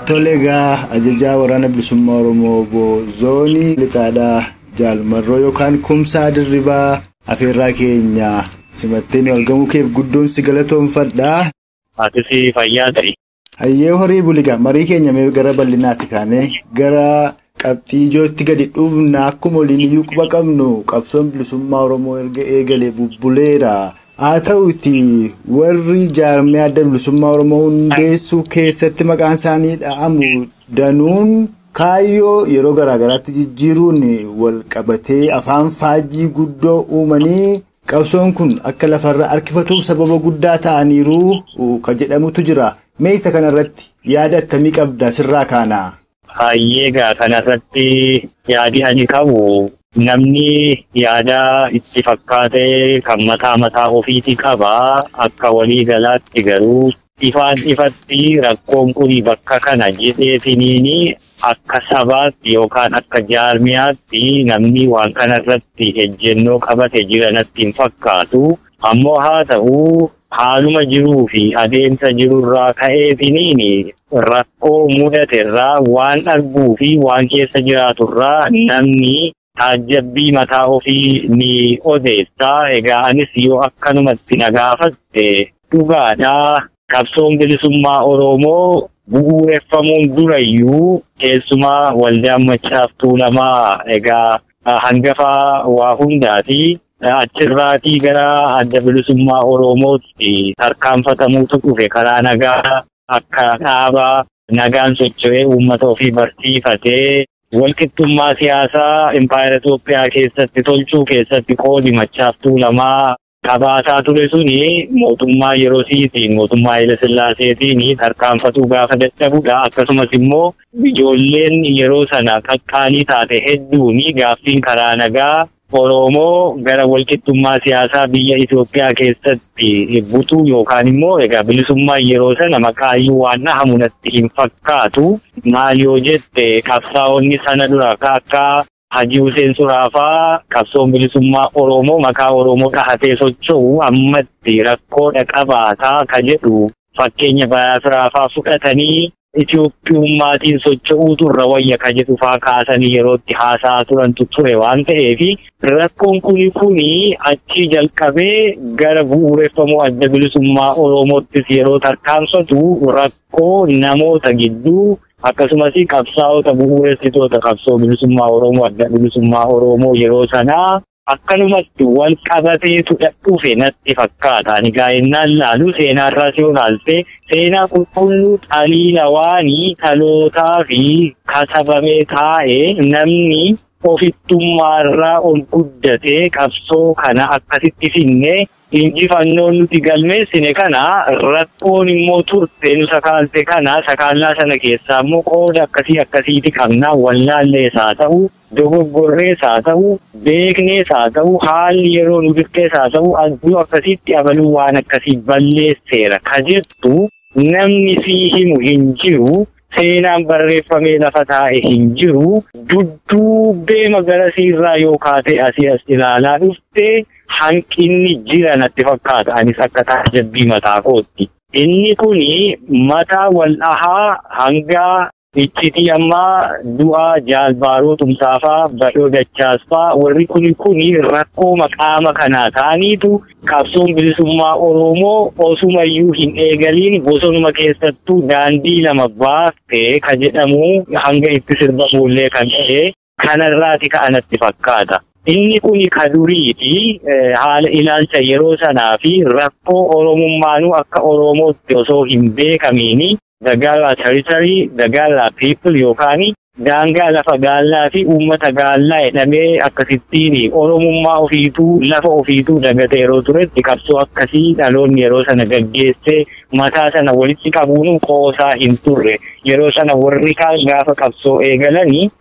Tole egaa ajajaa waraana bilisummaa Oromoo obbo Zoonii Lixaadhaa Jaalmarroo yookaan Kumsaa Dirribaa afeerraa keenya simattee nu argamuu keef guddoon si galatoomfadhaa. Ati fayyaa ta'e. Hayyee horii buliga marii keenya mee gara bal'inaatti kaanee gara qabxii ijootti gadi dhufna akkuma waliin iyyuu quba qabnu qabsoon bilisummaa Oromoo erga eegalee bubbuleera. Haa ta'uti warri jaarmee adda bilisummaa Oromoo hundeessuu keessatti maqaan isaanii dha'amu danuun kaayyoo yeroo garaagaraatti jijjiiruun wal qabatee afaan faajjii guddoo uumanii qabsoon kun akka lafarra harkifatuuf sababa guddaa ta'aniiru ka jedhamutu jira. Mee isa kanarratti yaada akkamii qabda sirraa kaana? Hayyeegaa kanarratti yaadi ani qabu namni yaada itti fakkaatee kan mataa mataa ofiiti qaba akka walii galaatti garuu ifaan ifatti rakkoon kun bakka kana jedheetiniini akka sabaatti yookaan akka jaarmiyaatti namni waan kanarratti ejjennoo qabate jiranatti hin fakkaatu ammoo haa ta'u haaluma jiruu fi adeemsa jirurraa ka'eetiniini rakkoo mudaterraa waan arguu fi waan keessa jiraaturraa namni taajjabbii mataa ofii ni odeessa. Egaa anis yoo akkanumatti na gaafatte dhugaadhaa qabsoon bilisummaa Oromoo bu'uureffamuun durayyuu keessumaa waldaan machaaf tuulamaa egaa hangafaa waa hundaati. Achirraatii gara adda bilisummaa Oromootti tarkaanfatamuutu dhufe karaa nagaa akka dhaabaa nagaan socho'ee uummata ofii barsiifatee walqixxummaa siyaasaa impaayera Itoophiyaa keessatti tolchuu keessatti qoodi machaaf tuulamaa qabaataa ture suni mootummaa yerosiitiin mootummaa Haile Sillaaseetiin tarkaanfatuu gaafa dadhabudha. Akkasumas immoo ijoolleen yeroo sana qaqqaalii taate hedduun gaaffiin karaa nagaa Oromoo gara walqixxummaa siyaasaa biyya Itoophiyaa keessatti butuu yookaan immoo egaa bilisummaa yeroo sana maqaayyuu waan dhahamu natti hin fakkaatu. Maal yoo jette qabsaa'onni sana dura akka Hajii Hussein Suraafaa qabsoon bilisummaa Oromoo maqaa Oromoo dhahatee socho'u ammatti rakkoodha qabaataa ka jedhu fakkeenya Bayaasiraafaa fudhatanii Itoophiyummaatiin socho'uutu irra wayya ka jedhu faa kaasanii yerootti haasa'aa turantu ture waan ta'eef rakkoon kuni kuni achii jalqabee gara bu'uureffamuu adda bilisummaa Oromoottis yeroo tarkaanfatu rakkoo namoota gidduu akkasumas qabsaa'ota bu'uuressitoota qabsoo bilisummaa Oromoo adda bilisummaa Oromoo yeroo sanaa akkanumatti wal qabateetu dhufe natti fakkaata. Ani gaa'ennaan laalu seenaarraa si olaalte seenaa qulqulluu xaliila waanii dhalootaa fi kasabamee taa'ee namni ofittummaarraa ol guddatee qabsoo kana akkasitti finne injifannoon nuti galmeessine kana rakkoon immoo turte nu sakaalte kana sakaallaa sana keessaa immoo qooda akkasii akkasiiti qabna wallaallees haa ta'u dogoggorrees haa ta'u beeknees haa ta'u haalli yeroo nu dirqees haa ta'u adduu akkasitti abaluu waan akkasii balleesseera ka jettu namni sii himu hin jiru. seenaan barreeffamee lafa taa'e hin jiru dudduubbee magarasiirraa yoo kaatee asii as ilaalaa dhufte hanqinni jira natti fakkaata anis akka taajabbii mataa kootti. Inni kuni mataa wal dhahaa hangaa iccitii ammaa du'a jaalbaaroo tumsaafaa badhoo dachaasfaa warri kuni kuni rakkoo maqaama kanaa ta'aniitu qabsoon bilisummaa Oromoo osumayyuu hin eegaliin bosonuma keessattuu daandii lama baaftee ka jedhamu hanga itti sirbamuullee kan ta'e kanarraati ka'anatti fakkaata. Inni kuni ka duriiti haala ilaalcha yeroo sanaa fi rakkoo Oromummaanuu akka Oromootti osoo hin beekamiini dagaalaa territory dagaalaa people yookaan daangaa lafa gaallaa fi uummata gaallaa jedhamee akkasittiin oromummaa ofiituu lafa ofiituu dagate yeroo turetti qabsoo akkasii dhaloonni yeroo sana gaggeessee mataa sana walitti qabuun qoosaa hin turre yeroo sana warri kaan gaafa qabsoo eegalanii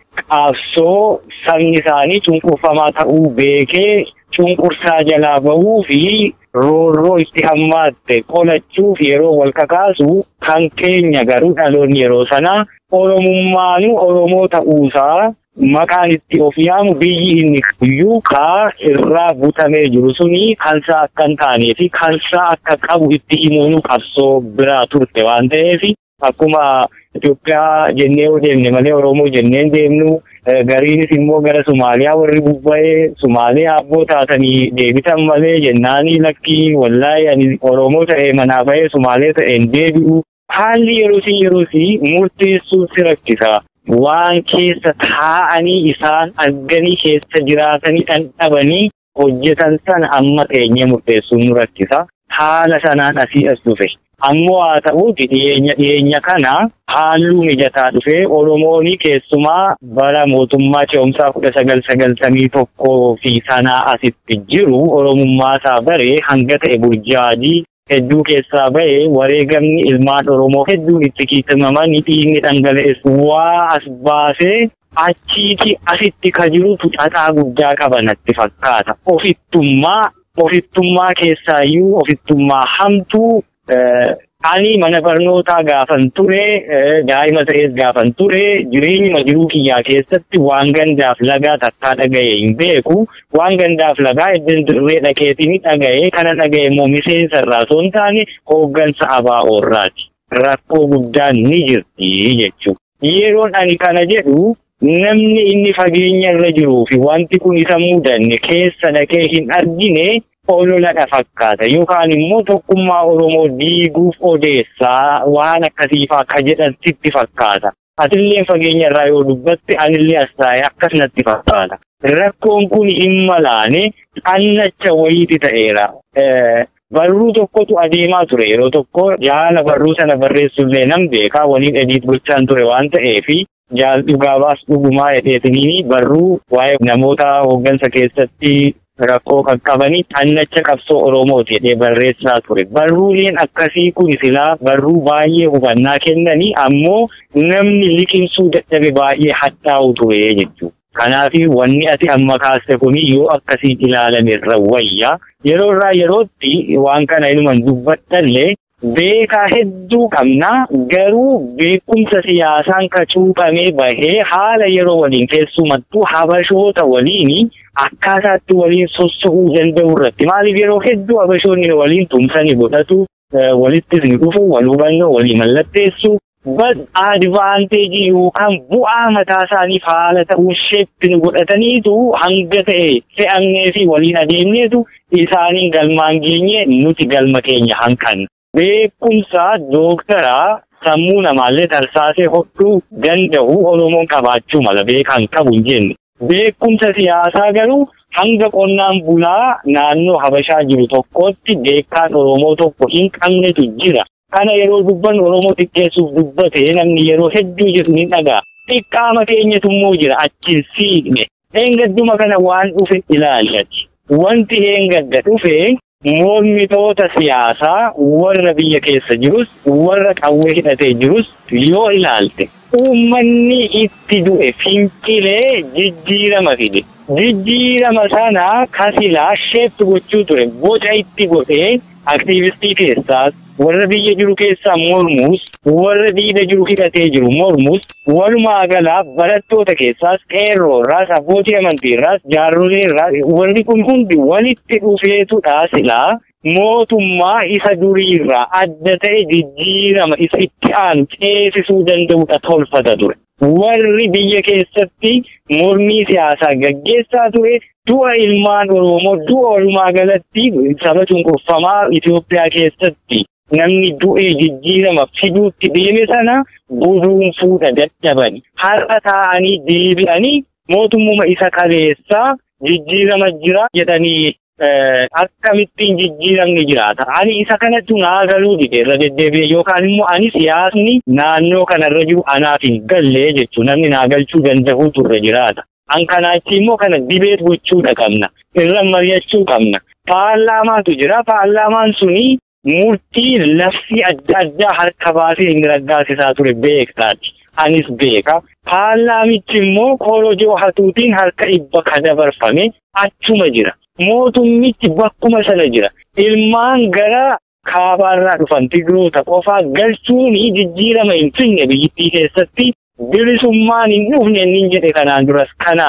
qabsoo sabni isaanii cunqurfamaa ta'uu beekee cunqursaa jalaa bahuu fi roorroo itti hammaatte qolachuuf yeroo wal kakaasu kan keenya garuu dhaloonni yeroo sanaa oromummaanu oromoo ta'uusaa maqaan itti of yaamu biyyi inni guyyuu kaa irraa butamee jiru suni kansaa akka hin taanee fi kansaa akka qabu itti himuun qabsoo biraa turte waan ta'eef akkuma Itoophiyaa jennee yoo deemne malee Oromoo jennee deemnu gariinis immoo gara Somaaliyaa warri bubba'ee Somaaliyaa abboo taatanii deebitan malee jennaanii lakkii wallaahi ani Oromoo ta'ee manaa ba'ee Somaalee ta'een deebi'u haalli yeroosi yeroosi murteessuu si rakkisa. Waan keessa taa'anii isaan arganii keessa jiraatanii dhandhabanii hojjetan sana amma teenyee murteessuun nu rakkisa. Haala sanaan asii as dhufe. Ammoo haa ta'uuti dhiyeenya dhiyeenya kana halluu mijataa dhufee Oromoon keessumaa bara mootummaa ce'umsaa kudha sagal sagaltamii tokkoo fi sanaa asitti jiru Oromummaa isaa baree hanga ta'e burjaajii hedduu keessaa bahee wareegamni ilmaan Oromoo hedduun itti kiitamamanii dhiigni dhangala'es waa as baasee achiiti asitti ka jirutu xaxaa guddaa qaba natti fakkaata. Ofittummaa ofittummaa keessaayyuu ofittummaa hamtuu ani mana barnootaa gaafan ture daa'ima ta'ees gaafan ture jireenyuma jiruu kiyyaa keessatti waan gandaaf lagaa takkaa dhaga'e hin beeku waan gandaaf lagaa iddin dirree dhaqeetiin dhaga'e kana dhaga'e immoo miseensa irraa osoo hin taane hooggansa ABO'rraati. Rakkoo guddaan ni jirti jechuudha. Yeroon ani kana jedhu namni inni fageenya irra jiruu fi wanti kun isa mudanne keessa dhaqee hin argine ololadha fakkaata yookaan immoo tokkummaa Oromoo diiguuf odeessaa waan akkasiifaa akka jedhan sitti fakkaata. Atillee fageenya irraa yoo dubbatte anillee as taa'ee akkas natti fakkaata. Rakkoon kun hin malaane xannacha wayiiti ta'eera. Barruu tokkotu adeemaa ture yeroo tokko jaala barruu sana barreessullee nan beekaa waliin ediit gochaan ture waan ta'eefi jaal dhugaabaas dhugumaa hedheetiniini barruu waa'ee namoota hooggansa keessatti rakkoo qaqqabanii xannacha qabsoo Oromooti jedhee barreessaa ture. Barruuleen akkasii kun silaa barruu baay'ee hubannaa kennanii ammoo namni liqimsuu dadhabe baay'ee hadhaa'u ture jechuudha. Kanaaf wanni ati amma kaaste kun yoo akkasii ilaalame irra wayya. Yeroo irraa yerootti waan kana inuman dubbattallee beekaa hedduu qabna garuu beekumsa siyaasaan ka cuuphamee bahee haala yeroo waliin keessumattuu habashoota waliin akkaataatti waliin sossa'uu danda'u irratti maaliif yeroo hedduu habashoonni waliin tumsanii godhatu walittis ni dhufu wal hubannoo walii mallatteessu bad advaanteejii yookaan bu'aa mataa isaaniif haala ta'uu sheeppin godhataniitu hanga ta'e fe'amnee fi waliin adeemneetu isaaniin galmaan geenye nuti galma keenya hanqanna. Beekumsa dooktaraa sammuu namaallee tarsaasee hodhuu danda'u Oromoon qabaachuu mala beekan qabu hin jenne. Beekumsa siyaasaa garuu hanga qonnaan bulaa naannoo Habashaa jiru tokkotti beekaan Oromoo tokko hin qabnetu jira. Kana yeroo dubbannu Oromoo xiqqeessuuf dubbate namni yeroo hedduu jedhu ni dhaga'a. Xiqqaama keenyatu immoo jira achiin siiqne. Eengadduma kana waan dhufe ilaallati. Wanti eengadda dhufe mormitoota siyaasaa warra biyya keessa jirus warra qawwee hidhatee jirus yoo ilaalte uummanni itti du'e fincilee jijjiirama fide. Jijjiirama sana kasilaa sheeppi gochuu ture boca itti godhee aktiivistii keessaas warra biyya jiru keessaa mormus warra diida jiru hidhatee jiru mormus walumaa galaa barattoota keessaas qeerroorraas abbootii amantiirraas jaarroleerraas warri kun hundi walitti dhufeetudha silaa mootummaa isa duriirraa adda ta'e jijjiirama isa itti aanu ceesisuu danda'udha tolfata ture. Warri biyya keessatti mormii siyaasaa gaggeessaa ture du'a ilmaan Oromoo du'a walumaa galatti saba cunqurfamaa Itoophiyaa keessatti namni du'ee jijjiirama fiduutti deeme sana buduunfuudha dadhabani. Har'a taa'anii deebi'anii mootummuma isa kaleessaa jijjiirama jira jedhanii akkamittiin jijjiiramni jiraata. Ani isa kanatti naa galuu dide irra deddeebi'e yookaan immoo ani siyaasni naannoo kanarra jiru anaaf hin galle jechuun namni naa galchuu danda'u turre jiraata. An kanaachi immoo kana dibeet gochuudha qabna. Irra mari'achuu qabna. Paarlaamaatu jira. Paarlaamaan suni murtii lafti adda addaa harka baasee hin raggaasisaa ture beektaati. Anis beeka. Paarlaamichi immoo korojoo hatuutiin harka dhibba ka dabarfame achuma jira. Mootummichi bakkuma sana jira. Ilmaan gara kaabaarraa dhufan tigiroota qofaa galchuun jijjiirama hin finne biyyittii keessatti bilisummaan hin dhufne inni jedhe kanaan duras kanaafi.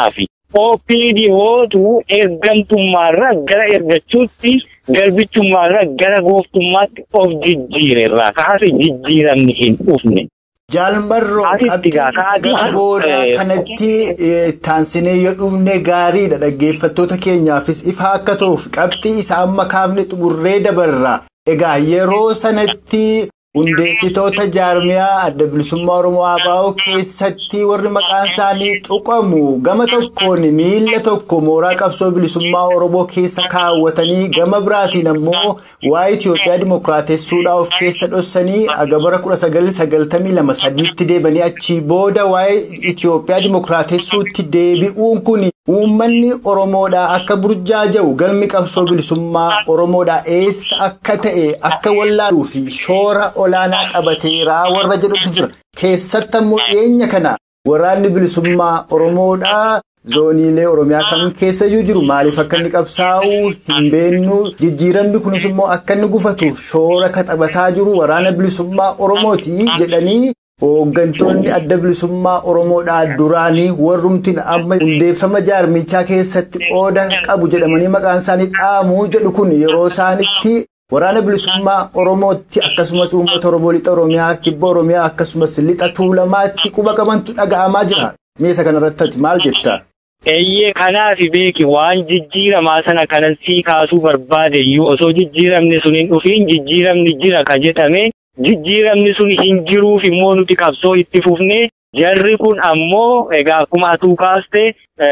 OPDOtu ergamtummaarraa gara ergachuutti garbichummaarraa gara gooftummaatti of jijjiirerraa kaase jijjiiramni hin dhufne. Jaalmarroo Asitti qabxii gaa isa kaadii- gara booda eh, kanatti eh, taansinee yoo dhufne gaariidha dhaggeeffattoota keenyaafis ifa akka ta'uuf qabxii isa amma kaafne xumurree dabarra. Egaa yeroo sanatti hundeessitoota jaarmiyaa adda bilisummaa Oromoo ABO keessatti warri maqaan isaanii tuqamu gama tokkoon miila tokko mooraa qabsoo bilisummaa Oromoo keessa kaawwatanii gama biraatiin ammoo waa'ee Itoophiyaa dimookiraatessuudhaa of keessa dhossanii aga bara 1992 sadiitti deebanii achii booda waa'ee Itoophiyaa dimookiraatessuutti deebi'uun kun uummanni Oromoodhaa akka burjaaja'u galmi qabsoo bilisummaa Oromoodhaa eessa akka ta'e akka wallaaluu fi shoora olaanaa qabateeraa warra jedhutu jira. Keessatti ammoo dhiyeenya kana waraanni bilisummaa Oromoodhaa zooniilee Oromiyaa kam keessayyuu jiru maaliif akka inni qabsaa'u hin beennu jijjiiramni kunis immoo akka inni gufatuuf shoora ka taphataa jiru waraana bilisummaa Oromooti jedhanii hooggantoonni adda bilisummaa Oromoodhaa duraanii warrumtiin amma hundeeffama jaarmichaa keessatti qooda qabu jedhamanii maqaan isaanii dhaamu jedhu kun yeroo isaanitti waraana bilisummaa Oromootti akkasumas uummata Oromoo lixa Oromiyaa kibba Oromiyaa akkasumas lixa Tuulamaatti quba qabantu dhaga'amaa jira. Meesa kanarratti maal jetta? Eeyyee kanaaf beeki waan jijjiiramaa sana kanan sii kaasuu barbaade iyyuu osoo jijjiiramni sun hin dhufiin jijjiiramni jira ka jedhame jijjiiramni sun hin jiruuf immoo nuti qabsoo itti fufne jarri kun ammoo egaa akkuma atuu kaaste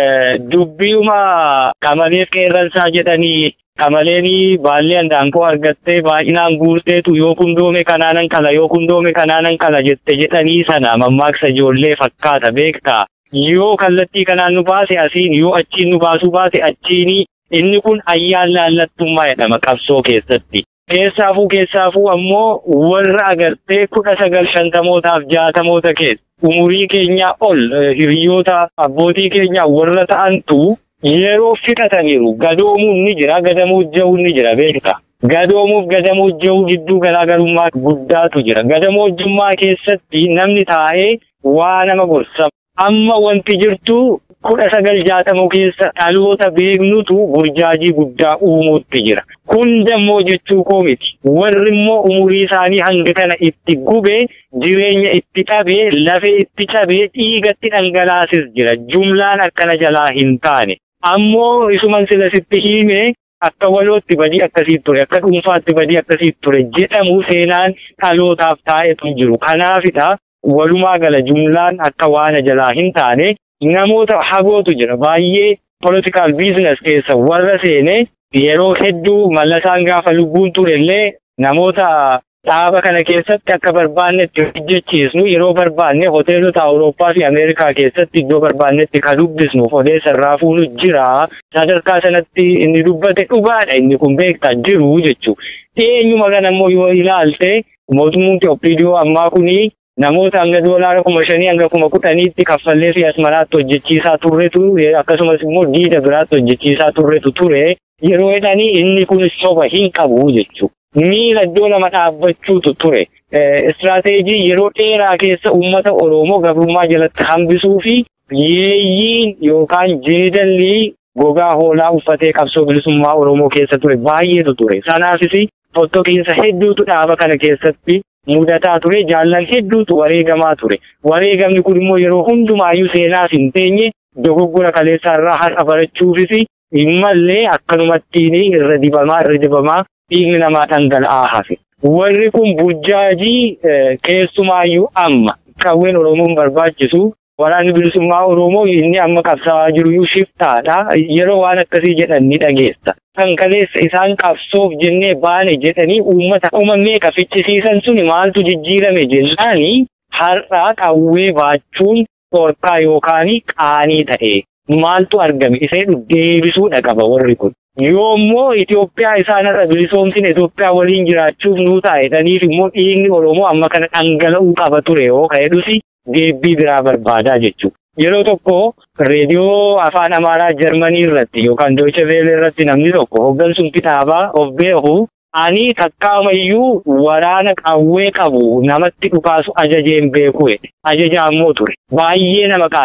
dubbiuma qamaleef qeerransaa jedhanii qamaleenii baallee handaankoo argattee baay'inaan guurteetu yoo kundoome kanaanan kala yoo kundoome kanaanan kala jette jedhanii sana mammaaksa ijoollee fakkaata beektaa. yoo kallattii kanaan nu baase asiin yoo achiin nu baasuu baase achiini inni kun ayyaan laallattummaa jedhama qabsoo keessatti. Keessaafuu keessaafuu ammoo warra agartee kudha sagal shantamootaaf jaatamoota keessa umurii keenyaa ol hiriyoota abbootii keenyaa warra ta'antu yeroo fixataniiru gadoomuun ni jira gadamoojja'uun ni jira beekta. Gadoomuuf gadamoojja'uu gidduu garaagarummaa guddaatu jira. Gadamoojjummaa keessatti namni taa'ee waa nama gorsa. amma wanti jirtu kudha sagal jaatamoo keessa dhaloota beeknutu burjaajii guddaa uumuutti jira. Hundammoo jechuu koo miti. Warri immoo umurii isaanii hanga kana itti gubee jireenya itti dhabee lafee itti cabee dhiigatti dhangalaasis jira. Jumlaan akkana jalaa hin taane. Ammoo isuman sila sitti himee akka walootti badii akkasii ture akka dhuunfaatti badii akkasii ture jedhamu seenaan dhalootaaf taa'etu jiru. Kanaafidha. walumaa gala jumlaan akka waan jalaa hin taane namoota hagootu jira baay'ee political business keessa warra seene yeroo hedduu mallasaan gaafa lubbuun turellee namoota dhaaba kana keessatti akka barbaannetti hojjechiisnu yeroo barbaanne hoteelota awurooppaa fi ameerikaa keessatti iddoo barbaannetti kan dubbisnu odeessa irraa fuunu jira sadarkaa sanatti inni dubbate dhugaadha inni kun beektaa jiru jechuudha. Dhiyeenyuma kana immoo yoo ilaalte mootummaan Itoophiyaa ammaa kunii namoota hanga doolaara kuma shanii hanga kuma kudhaniitti kaffallee fi asmaraatti hojjechiisaa turretu akkasumas immoo diida biraatti hojjechiisaa turretu ture yeroo jedhanii inni kun soba hin qabu jechuudha. Miila iddoo lama dhaabbachuutu ture. Istiraateejii yeroo dheeraa keessa uummata Oromoo gabrummaa jalatti hambisuu fi yeeyyiin yookaan jeedalli gogaa hoolaa uffatee qabsoo bilisummaa Oromoo keessa ture baay'eetu ture. Sanaafis fottoqiinsa hedduutu dhaaba kana keessatti mudataa ture jaallan hedduutu wareegamaa ture wareegamni kun immoo yeroo hundumaayyuu seenaaf hin teenye dogoggora kaleessaa irraa har'a barachuufis immallee akkanumattiin irra dibamaa irra dibamaa dhiigni namaa dhangala'aa hafe warri kun burjaajii keessumaayyuu amma qawween oromoon barbaachisu waraanni bilisummaa oromoo inni amma qabsaa'aa jiru shiftaadha yeroo waan akkasii jedhan ni dhageessa. kan kaleessa isaan qabsoof jennee baane jedhanii uummata uumamee fichisiisan suni maaltu jijjiirame jennaani har'aa qawwee baachuun dhorkaa yookaan qaanii ta'e maaltu argame isee deebisuudha qaba warri kun. Yoommoo Itoophiyaa isaan har'a bilisoomsine Itoophiyaa waliin jiraachuuf nuu taa'edhaniif immoo dhiigni Oromoo amma kana dhangala'uu qaba ture yoo ka'edhusi deebbii biraa barbaadaa jechuudha. Yeroo tokko reediyoo afaan Amaaraa Jarmanii irratti yookaan Dooche Veelee irratti namni tokko hooggansuun kitaabaa of beeku ani takkaamayyuu waraana qawwee qabu namatti dhukaasu ajajeen beeku jedhe. Ajajaa ammoo ture. Baay'ee nama qaanes.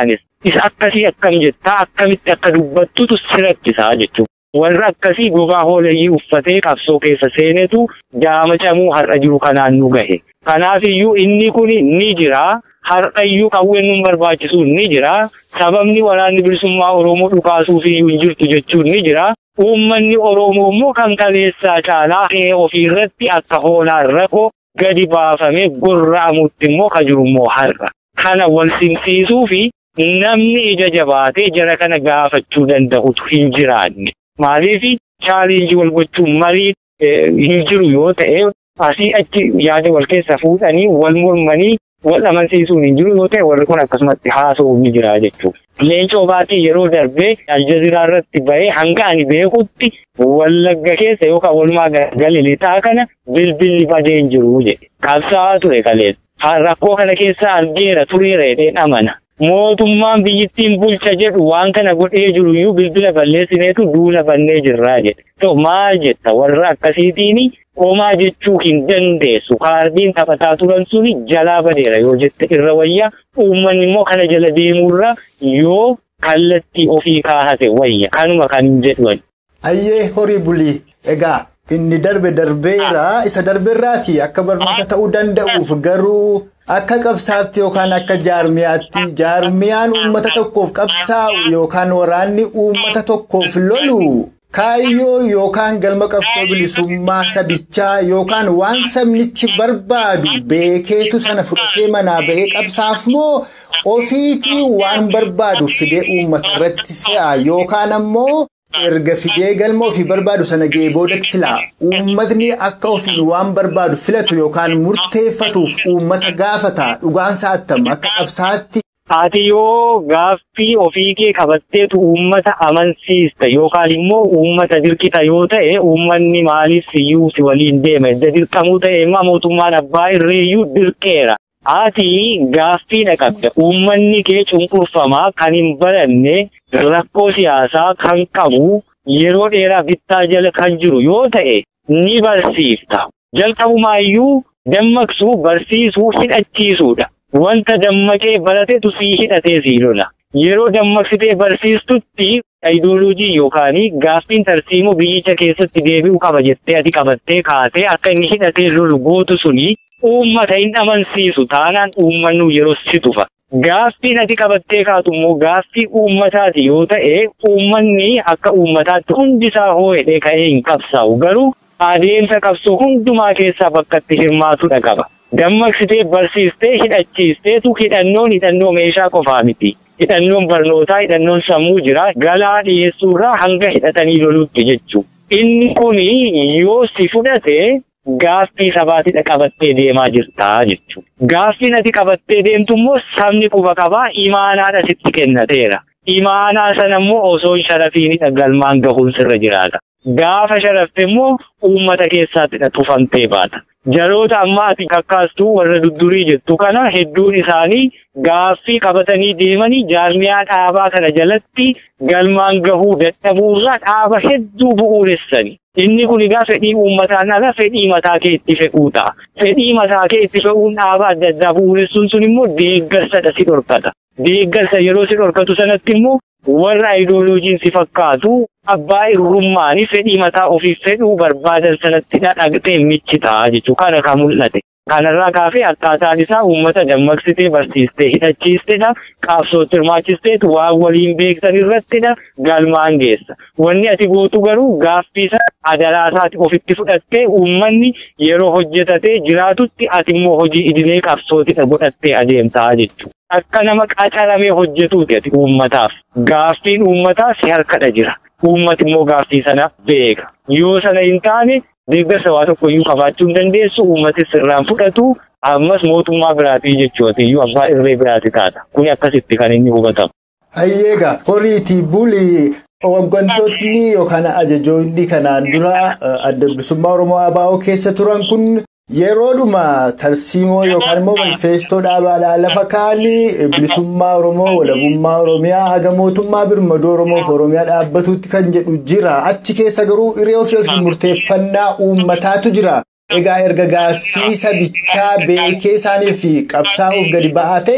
isa akkasii akkam jettaa akkamitti akka dubbattutu si rakkisaa jechuudha. Warra akkasii gogaa hooleyyii uffatee qabsoo keessa seenetu jaama camuu har'a jiru kanaan nu gahe. Kanaafiyyuu inni kun ni jira. Har'ayyuu qawween nu barbaachisu ni jira. Sababni waraanni bilisummaa Oromoo dhukaasuufiyyuu hin jirtu jechuun ni jira. Uummanni Oromoo immoo kan kaleessaa caalaa qe'ee ofiirratti akka hoolaa rakkoo gadi baafamee gorra'amutti immoo ka jiru immoo har'a. Kana wal simsiisuu fi namni ija jabaatee jara kana gaafachuu danda'utu hin jiraanne. Maaliif chaalenjii wal gochuun marii hin jiru yoo ta'e asii achi yaada wal keessa fuudhanii wal mormanii wal amansiisuun hin jiru yoo ta'e warri kun akkasumatti haasa'uu ni jira jechuudha. Leencoo baatii yeroo darbee aljaziraa irratti bahee hanga ani beekutti wallagga keessa yookaan walumaa gala lixaa kana bilbilli badee hin jiru jedhe. Qabsaa'aa ture kaleessa. Rakkoo kana keessa argeera tureera jedheen amana. Mootummaan biyyittiin bulcha jedhu waan kana godhee jiru iyyuu bilbila balleessineetu duula bannee jirraa jedhe. To maal jetta warra akkasiitiin homaa jechuu hin dandeessu. Kaardiin taphataa turan suni jalaa badeera yoo jette irra wayya. Uummanni immoo kana jala deemurra yoo kallattii ofii kaahate wayya. Kanuma kan jedhu. Ayyee horii bulii egaa inni darbe darbeera isa darbeerraati akka barnoota ta'uu danda'uuf garuu akka qabsaatti yookaan akka jaarmiyaatti jaarmiyaan uummata tokkoof qabsaa'u yookaan waraanni uummata tokkoof lolu kaayyoo yookaan galma qabsoo bilisummaa sabichaa yookaan waan sabnichi barbaadu beekeetu sana fudhatee manaa ba'ee qabsaaf moo ofiitii waan barbaadu fidee uummata irratti fe'a yookaan ammoo. erga fidee galma ofii barbaadu sana ga'ee boodatti silaa uummatni akka ofiin waan barbaadu filatu yookaan murteeffatuuf uummata gaafata dhugaansa attam akka qabsaatti. Ati yoo gaaffii ofii kee qabatteetu uummata amansiista yookaan immoo uummata dirqita yoo ta'e uummanni maaliif iyyuu si waliin deema edda dirqamuu ta'e immoo mootummaan abbaa irreeyyuu dirqeera. Ati gaaffii dhaqabda uummanni kee cunqurfamaa kan hin baranne rakkoo siyaasaa kan qabu yeroo dheeraa bittaa jala kan jiru yoo ta'e ni barsiifta. Jalqabumaayyuu dammaqsuu barsiisuu hidhachiisuudha. Wanta dammaqee baratetu sii hidhatee sii lola. Yeroo dammaqsitee barsiistutti ayidooloojii yookaan gaaffiin tarsiimoo biyyicha keessatti deebi'uu qaba jettee ati qabattee kaatee akka inni hidhatee lolu gootu suni uummata hin amansiisu taanaan uummannu yeroo si tufa. Gaaffiin ati qabattee kaatu immoo gaaffii uummataati yoo ta'e uummanni akka uummataatti hundisaa hoo'edhee ka'ee hin qabsaa'u garuu adeemsa qabsoo hundumaa keessaa bakka itti hirmaatudha qaba. Dammaqsitee barsiistee hidhachiisteetu hidhannoon hidhannoo meeshaa qofaa miti. Hidhannoon barnootaa hidhannoon sammuu jira galaa dhiyeessuurraa hanga hidhatanii loluutti jechuudha. Inni kuni yoo si fudhate Gaaffii sabaatidha qabattee deemaa jirtaa jechuudha. Gaaffiin ati qabattee deemtu immoo sabni quba qabaa imaanaadha sitti kennateera. Imaanaa sana immoo osoo sharafiinidha galmaan gahuun sirra jiraata. Gaafa sharafte immoo uummata keessaattidha tufamtee baata. Jaloota ammaa ati kakkaastuu warra duddurii jettu kana hedduun isaanii gaaffii qabatanii deemanii jaarmiyaa dhaabaa kana jalatti galmaan gahuu dadhabuurraa dhaaba hedduu bu'uuressani. Inni kun egaa fedhii uummataan ala fedhii mataa kee itti fe'uu ta'a. Fedhii mataa kee itti fe'uun dhaabaa adda addaa bu'uuressuun sun immoo deeggarsadha si dhorkata. Deeggarsa yeroo si dhorkatu sanatti immoo warra ayidooloojiin si fakkaatu abbaa irrummaanii fedhii mataa ofiif fedhuu barbaadan sanatti dhaqxee michi ta'a jechuudha. Kana kan mul'ate. Kanarraa kaafee akkaataan isaa uummata dammaqsitee barsiistee hidhachiistedha. Qabsootti hirmaachisteetu waan waliin beektan irrattidha. Galmaan geessa. Wanni ati gootu garuu gaaffii sana adaraasaati ofitti fudhattee uummanni yeroo hojjetatee jiraatutti ati immoo hojii idilee qabsootidha godhattee adeemtaa jechuudha. Akka nama qacaramee hojjetuuti ati uummataaf. Gaaffiin uummataa si harkadha jira. Uummati immoo gaaffii sana beeka. Yoo sana hin taane deeggarsa waa tokko iyyuu qabaachuu hin dandeessu uummatis sirraan fudhatu ammas mootummaa biraatii jechuudha iyyuu abbaa irree biraati taata kuni akkasitti kan inni hubatamu. Hayyeega horiitii bulii waggantootni yookaan ajajoonni kanaan dura adda bilisummaa Oromoo ABO keessa turan kun yeroodhuma tarsiimoo yookaan immoo manifeestoo dhaabaadhaa lafa kaanii bilisummaa Oromoo walabummaa Oromiyaa haga mootummaa birmaduu Oromoof Oromiyaa dhaabbatuutti kan jedhu jira. Achi keessa garuu hiree ofii ofii murteeffannaa uummataatu jira. Egaa erga gaaffii sabichaa beekee isaaniif qabsaa'uuf gadi ba'aa ta'e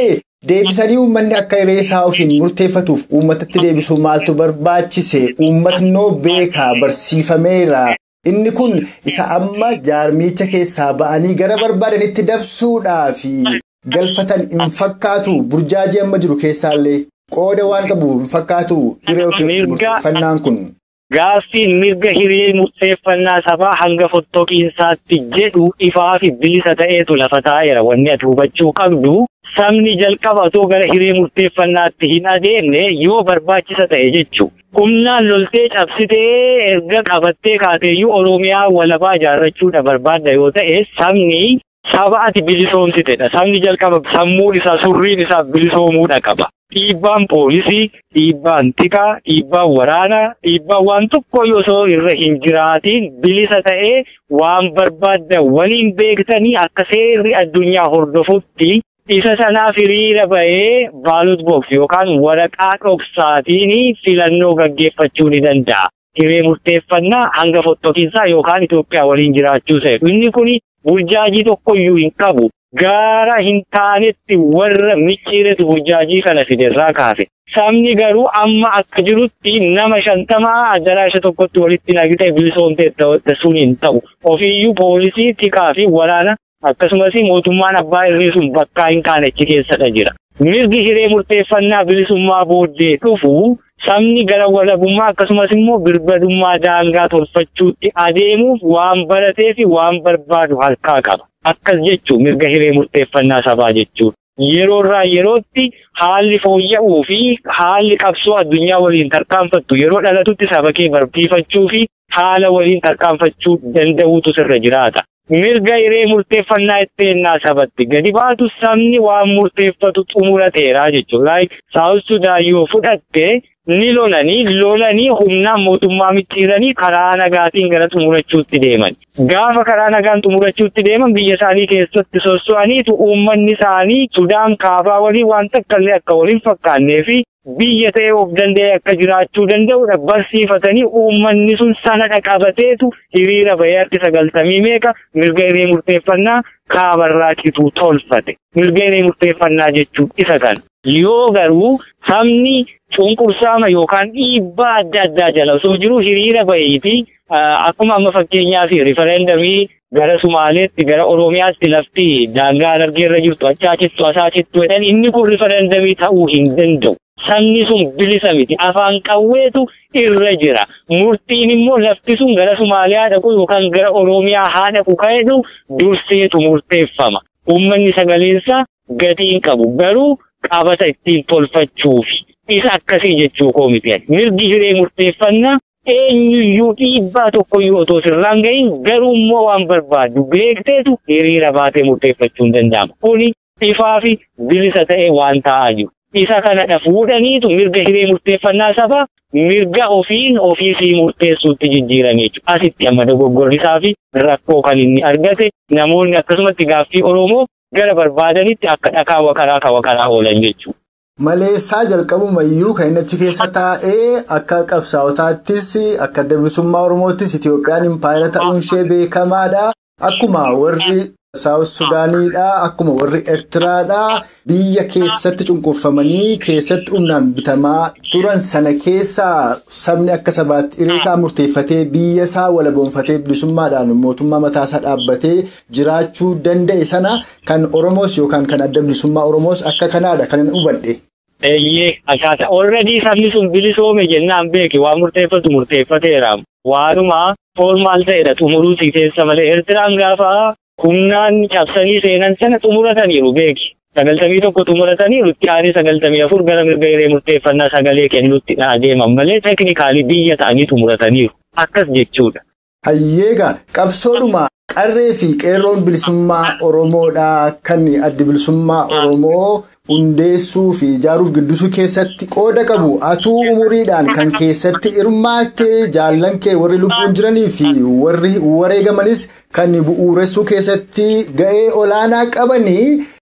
Deebisanii uummanni akka hiree isaa ofiin murteeffatuuf uummatatti deebisuu maaltu barbaachise? Uummatnoo beekaa barsiifameera. Inni kun isa amma jaarmicha keessaa ba'anii gara barbaadanitti dabsuudhaaf galfatan hin fakkaatu. Burjaajii amma jiru keessaallee qooda waan qabu hin fakkaatu hiree ofiin murteeffannaan kun. Gaaffiin mirga hiree murteeffannaa sabaa hanga fottoqiinsaatti jedhu ifaa fi bilisa ta'eetu lafa taa'eera. Wanni ati hubachuu qabdu sabni jalqaba otoo gara hiree murteeffannaatti hin adeemne yoo barbaachisa ta'e jechuudha. Humnaan loltee cabsitee erga qabattee kaateeyyuu Oromiyaa walabaa ijaarrachuudha barbaadda yoo ta'e sabni saba ati bilisoomsitedha. Sabni jalqaba sammuun isaa surriin isaa bilisoomuudha qaba. Dhiibbaan poolisii, dhiibbaan tikaa, dhiibbaan waraanaa, dhiibbaan waan tokko osoo irra hin jiraatiin bilisa ta'ee waan barbaadda waliin beektanii akka seerri addunyaa hordofutti isa sanaaf hiriira bahee baalot boks yookaan waraqaa dhoksaatiin filannoo gaggeeffachuu ni danda'a. Hiree murteeffannaa hanga fottoqiinsaa yookaan Itoophiyaa waliin jiraachuu seetu. Inni kun burjaajii tokkoyyuu hin qabu. Gaara hin taanetti warra micciiretu burjaajii kana fiderraa kaafe. Sabni garuu amma akka jirutti nama shantamaa addaraasha tokkotti walitti naqitee bilisoomtee sun hin ta'u. Ofiiyyuu poolisii, tikaa fi waraana akkasumas mootummaan abbaa irree sun bakkaa hin kaanechi keessadha jira. Mirgi hiree murteeffannaa bilisummaa booddee dhufu sabni gara walabummaa akkasumas immoo birbadummaa daangaa tolfachuutti adeemuuf waan baratee fi waan barbaadu harkaa qaba. Akkas jechuun mirga hiree murteeffannaa sabaa jechuudha. Yeroo irraa yerootti haalli fooyya'uu fi haalli qabsoo addunyaa waliin tarkaanfattu yeroo dhalatutti saba kee barsiifachuu fi haala waliin tarkaanfachuu danda'uutu sirra jiraata. Mirga hiree murteeffannaa itteenyaa sabatti gadi baatu sabni waan murteeffatu xumurateera jechuudha. Saawus Sudaan yoo fudhatte ni lolanii lolanii humnaan mootummaa micciiranii karaa nagaatiin gara xumurachuutti deeman. Gaafa karaa nagaan xumurachuutti deeman biyya isaanii keessatti sosso'aniitu uummanni isaanii Sudaan kaabaa waliin waan takkaallee akka waliin fakkaannee fi biyya ta'ee of danda'ee akka jiraachuu danda'udha barsiifatanii uummanni sun sanadha qabateetu hiriira bahee harki sagaltamii meeqa mirga hiree murteeffannaa kaabarraachituu tolfate. Mirga hiree murteeffannaa jechuun isa kana. Yoo garuu sabni cunqursaama yookaan dhiibbaa adda addaa jala osoo jiru hiriira baheeti akkuma amma fakkeenyaaf rifereendamii gara Sumaaleetti gara Oromiyaatti lafti daangaa argeerra jirtu achaachittu asaachittu jedhan inni kun rifereendamii ta'uu hin danda'u. Sabni sun bilisa miti afaan qawweetu irra jira. Murtiin immoo lafti sun gara Sumaaliyaa dhaqu yookaan gara Oromiyaa haa dhaqu ka'edhu durseetu murteeffama. Uummanni sagaleensaa gatii hin qabu garuu qabata ittiin tolfachuufi. Isa akkasii jechuu koo miti. Mirgi hiree murteeffannaa eenyuyyuu dhiibbaa tokkoyyuu otoo sirraan gahin garuu immoo waan barbaadu beekteetu hiriira baatee murteeffachuu hin danda'ama. Kuni ifaa fi bilisa ta'e waan ta'aa jiru. Isa kanadha fuudhaniitu mirga hiree murteeffannaa sabaa mirga ofiin ofiisii murteessuutti jijjiiran jechuudha. Asitti amma dogoggorrisaa fi rakkoo kan inni argate namoonni akkasumatti gaaffii Oromoo gara barbaadanitti akka dhakaa wakaraa ka wakaraa oolan jechuudha. Maleessaa jalqabumayyuu kan inni achi keessa taa'ee akka qabsaa'otaattis akka adda bilisummaa Oromoottis Itoophiyaan impaayera ta'uun ishee beekamaadha. Akkuma warri Saawus Sudaaniidha. Akkuma warri Eertiraadha. Biyya keessatti cunqurfamanii keessatti humnaan bitamaa turan sana keessaa sabni akka sabaatti hiree isaa murteeffatee biyya isaa walaboonfatee bilisummaadhaan mootummaa mataasaa dhaabbatee jiraachuu danda'e sana kan Oromoos yookaan kan adda bilisummaa Oromoos akka kanaadha kan hin hubadhe. Eeyyee akkaataa already sabni sun bilisoome jennaan beeki waan murteeffatu murteeffateera. Waanuma formaal ta'edha xumuruutii keessa malee Eertiraan gaafa humnaan cabsanii seenan sana xumurataniiru beeki. Sagaltamii tokko xumurataniiru itti aanee sagaltamii afur gara mirga hiree murteeffannaa sagalee kennuutti adeeman malee teeknikaalii biyya ta'anii xumurataniiru. Akkas jechuudha. Hayyeegaa qabsoodhuma qarree fi qeerroon bilisummaa Oromoodhaa kan addi bilisummaa Oromoo hundeessuu fi ijaaruuf guddisuu keessatti qooda qabu atuu umuriidhaan kan keessatti hirmaattee jaallan kee warri lubbuun jiranii fi warri wareegamanis kan bu'uuressuu keessatti ga'ee olaanaa qabanii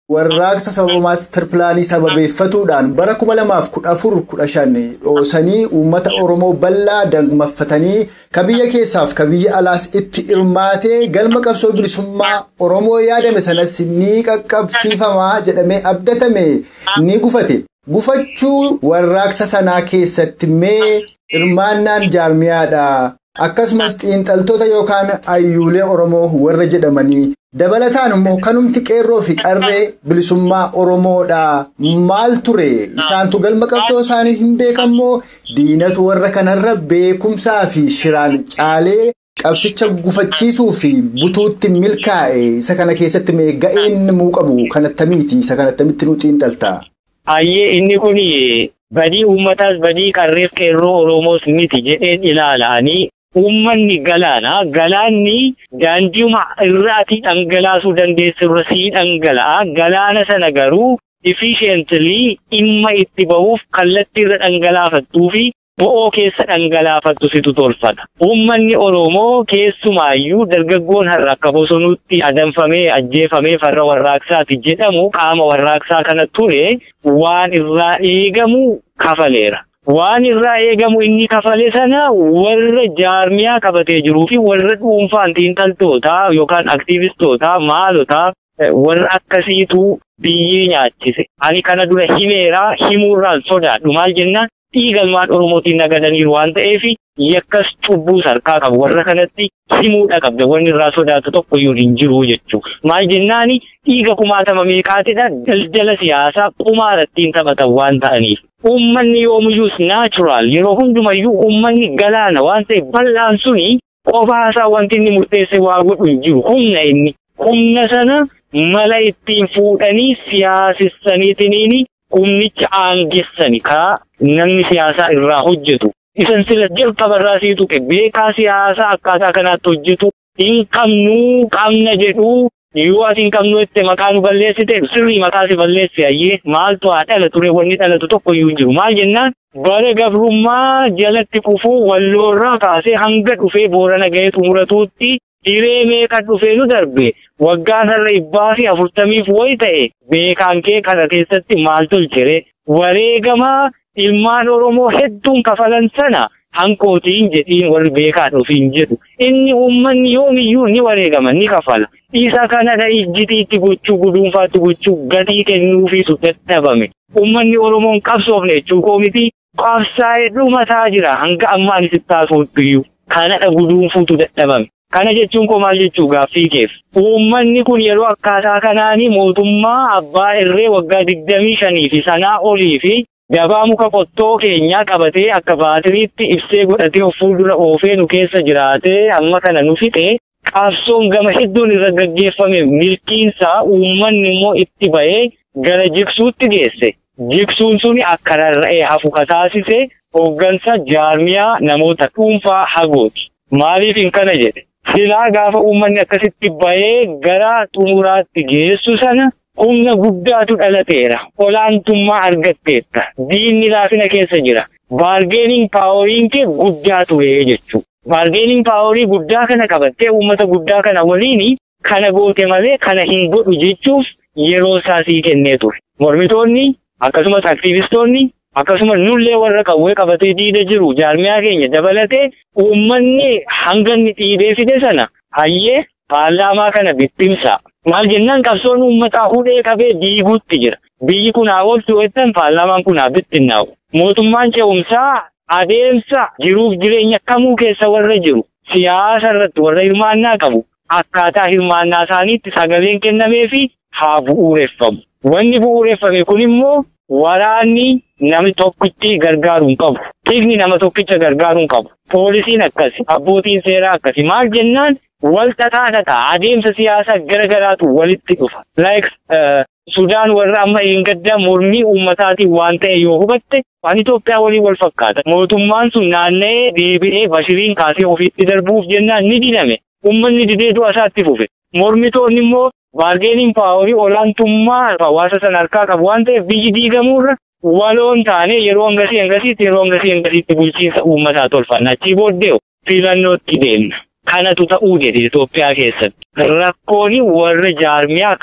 warraaqsa sababa maastar pilaanii sababeeffatuudhaan bara 2014-15 dhoosanii uummata Oromoo bal'aa dagmaffatanii ka biyya keessaaf ka biyya alaas itti hirmaatee galma qabsoo bilisummaa Oromoo yaadame sanas ni qaqqabsiifamaa jedhamee abdatame ni gufate. Gufachuu warraaqsa sanaa keessatti mee hirmaannaan jaarmiyaadha. Akkasumas xiinxaltoota yookaan ayyuulee Oromoo warra jedhamanii dabalataan immoo kanumti qeerroo fi qarree bilisummaa Oromoodha. Maal ture isaantu galma qabsoo isaanii hin beekammoo diinatu warra kanarra beekumsaa fi shiraan caalee qabsicha gufachiisuu fi butuutti milkaa'e isa kana keessatti mee ga'een muu qabu kanattamiiti isa kanattamitti nu xiinxalta. Ayyee inni kun badii uummataas badii qarreef qeerroo Oromoos miti jedheen ilaalanii uummanni galaana galaanni daandiuma irraatii dhangalaasuu dandeessu irra sii dhangala'a galaana sana garuu efficiently dhimma itti bahuuf kallattii irra dhangalaafattuu fi bo'oo keessa dhangalaafattu situ tolfata. Uummanni Oromoo keessumaayyuu dargaggoon har'a akka bosonuutti adamfamee ajjeefamee farra warraaqsaati jedhamu qaama warraaqsaa kana ture waan irraa eegamu kafaleera. Waan irraa eegamu inni kafale sana warra jaarmiyaa qabatee jiruu fi warra dhuunfaan xiinxaltootaa yookaan aktiivistootaa maalotaa warra akkasiitu biyyee nyaachise. Ani kana dura himeeraa himuurraan sodaadhu maal jennaan dhiigalmaan Oromootiin nagadaniiru waan ta'eef yakkas cubbuu sarkaa qabu warra kanatti himuudha qabda wanni irraa sodaatu tokko iyyuu hin jiru jechuudha. Maal jennaani dhiiga kumaatama meeqaatidha daldala siyaasaa qumaarattiin taphatan waan ta'aniif. Uummanni yoomiyyuus naachuraal yeroo hundumayyuu uummanni galaana waan ta'eef bal'aan suni qofaasaa wanti inni murteesse waa godhu hin jiru humna inni. Humna sana mala ittiin fuudhanii siyaasessaniitiniini humnicha aangessani kaa namni siyaasaa irraa hojjetu. Isan sila jalqabarraa sii tuqe beekaa siyaasaa akkaataa kanaatti hojjetu hin qabnuu qabna jedhuu yoo ati hin qabnu itti maqaa nu balleessite sirrii maqaa si balleessi ayyee maaltu haa dhala ture wanni dhalatu tokko iyyuu hin jiru maal jennaan bara gabrummaa jalatti kufuu walloorraa kaasee hanga dhufee boorana ga'ee xumuratuutti hiree meeqa dhufee nu darbe waggaan har'a ibbaa fi afurtamiif wayi ta'e beekaan kee kana keessatti maal tolchere wareegamaa ilmaan Oromoo hedduun kafalan sana hankootiin jedhiin warri beekaan ofiin jedhu inni uummanni yoomiyyuu ni wareegama ni kafala isa kanadha ijjitiitti gochuu guduunfaatti gochuu gatii kennuufiitu dadhabame uummanni Oromoon qabsoofne jechuu koo miti qabsaa'ee dhumataa jira hanga ammaan isitti haasoottuyyu kanadha guduunfuutu dadhabame. Kana jechuun koo maal jechuu gaaffii keef. Uummanni kun yeroo akkaataa kanaanii mootummaa abbaa irree waggaa digdamii shanii fi sanaa olii fi gabaa muka qottoo keenyaa qabatee akka baatiriitti ibsee godhatee of fuuldura oofee nu keessa jiraatee amma kana nu fixe qabsoon gama hedduun irra gaggeeffame milkiinsaa uummanni immoo itti ba'ee gara jigsuutti geesse. Jigsuun suni akka rarra'ee hafu kataasise hooggansa jaarmiyaa namoota dhuunfaa hagooti. Maaliif hin kana jedhe? Silaa gaafa uummanni akkasitti ba'ee gara xumuraatti geessu sana humna guddaatu dhalateera. Olaantummaa argatteetta. Diinni laafina keessa jira. Baargeeniin paaworiin kee guddaa ture jechuudha. Baargeeniin paaworii guddaa kana qabattee uummata guddaa kana waliin kana goote malee kana hin godhu jechuuf yeroo isaa sii kennee ture. Mormitoonni akkasumas aktiivistoonni akkasumas nullee warra qawwee qabatee diida jiru jaarmiyaa keenya dabalatee uummanni hanga inni dhiibee fide sana hayyee paarlaamaa kana bittimsa. Maal jennaan qabsoon uummataa hudhee qabee diiguutti jira. Biyyi kun haa oolchu jettan paarlaamaan kun haa bittinnaa'u. Mootummaan ce'umsaa adeemsa jiruuf jireenya kamuu keessa warra jiru siyaasa irratti warra hirmaannaa qabu akkaataa hirmaannaa isaaniitti sagaleen kennamee fi haa bu'uureffamu. Wanni bu'uureffame kun immoo waraanni namni tokkichi gargaaruu hin qabu. Tigni nama tokkicha gargaaruu hin qabu. Poolisiin akkasi, abbootiin seeraa akkasi. Maal jennaan wal xaxaa ta'a. Adeemsa siyaasaa gara garaatu walitti dhufa. Like Sudaan warra amma eeggaddaa mormii uummataatiin waan ta'e yoo hubatte waan Itoophiyaa waliin wal fakkaata. Mootummaan sun naanna'ee deebi'ee bashiriin kaasee ofiitti darbuuf jennaan ni didame. Uummanni didee du'a isaatti fufe. Mormitoonni immoo baargeeniin paaworii olaantummaa hawaasa sana harkaa qabu waan ta'eef biyyi diigamuurra waloon taane yeroo hangasii hangasiitti yeroo hangasii hangasiitti bulchiinsa uummataa tolfanna. Achii booddee filannootti deemna. Kanatu ta'uu jedhe Itoophiyaa keessatti. Rakkoon warra jaarmiyaa kana.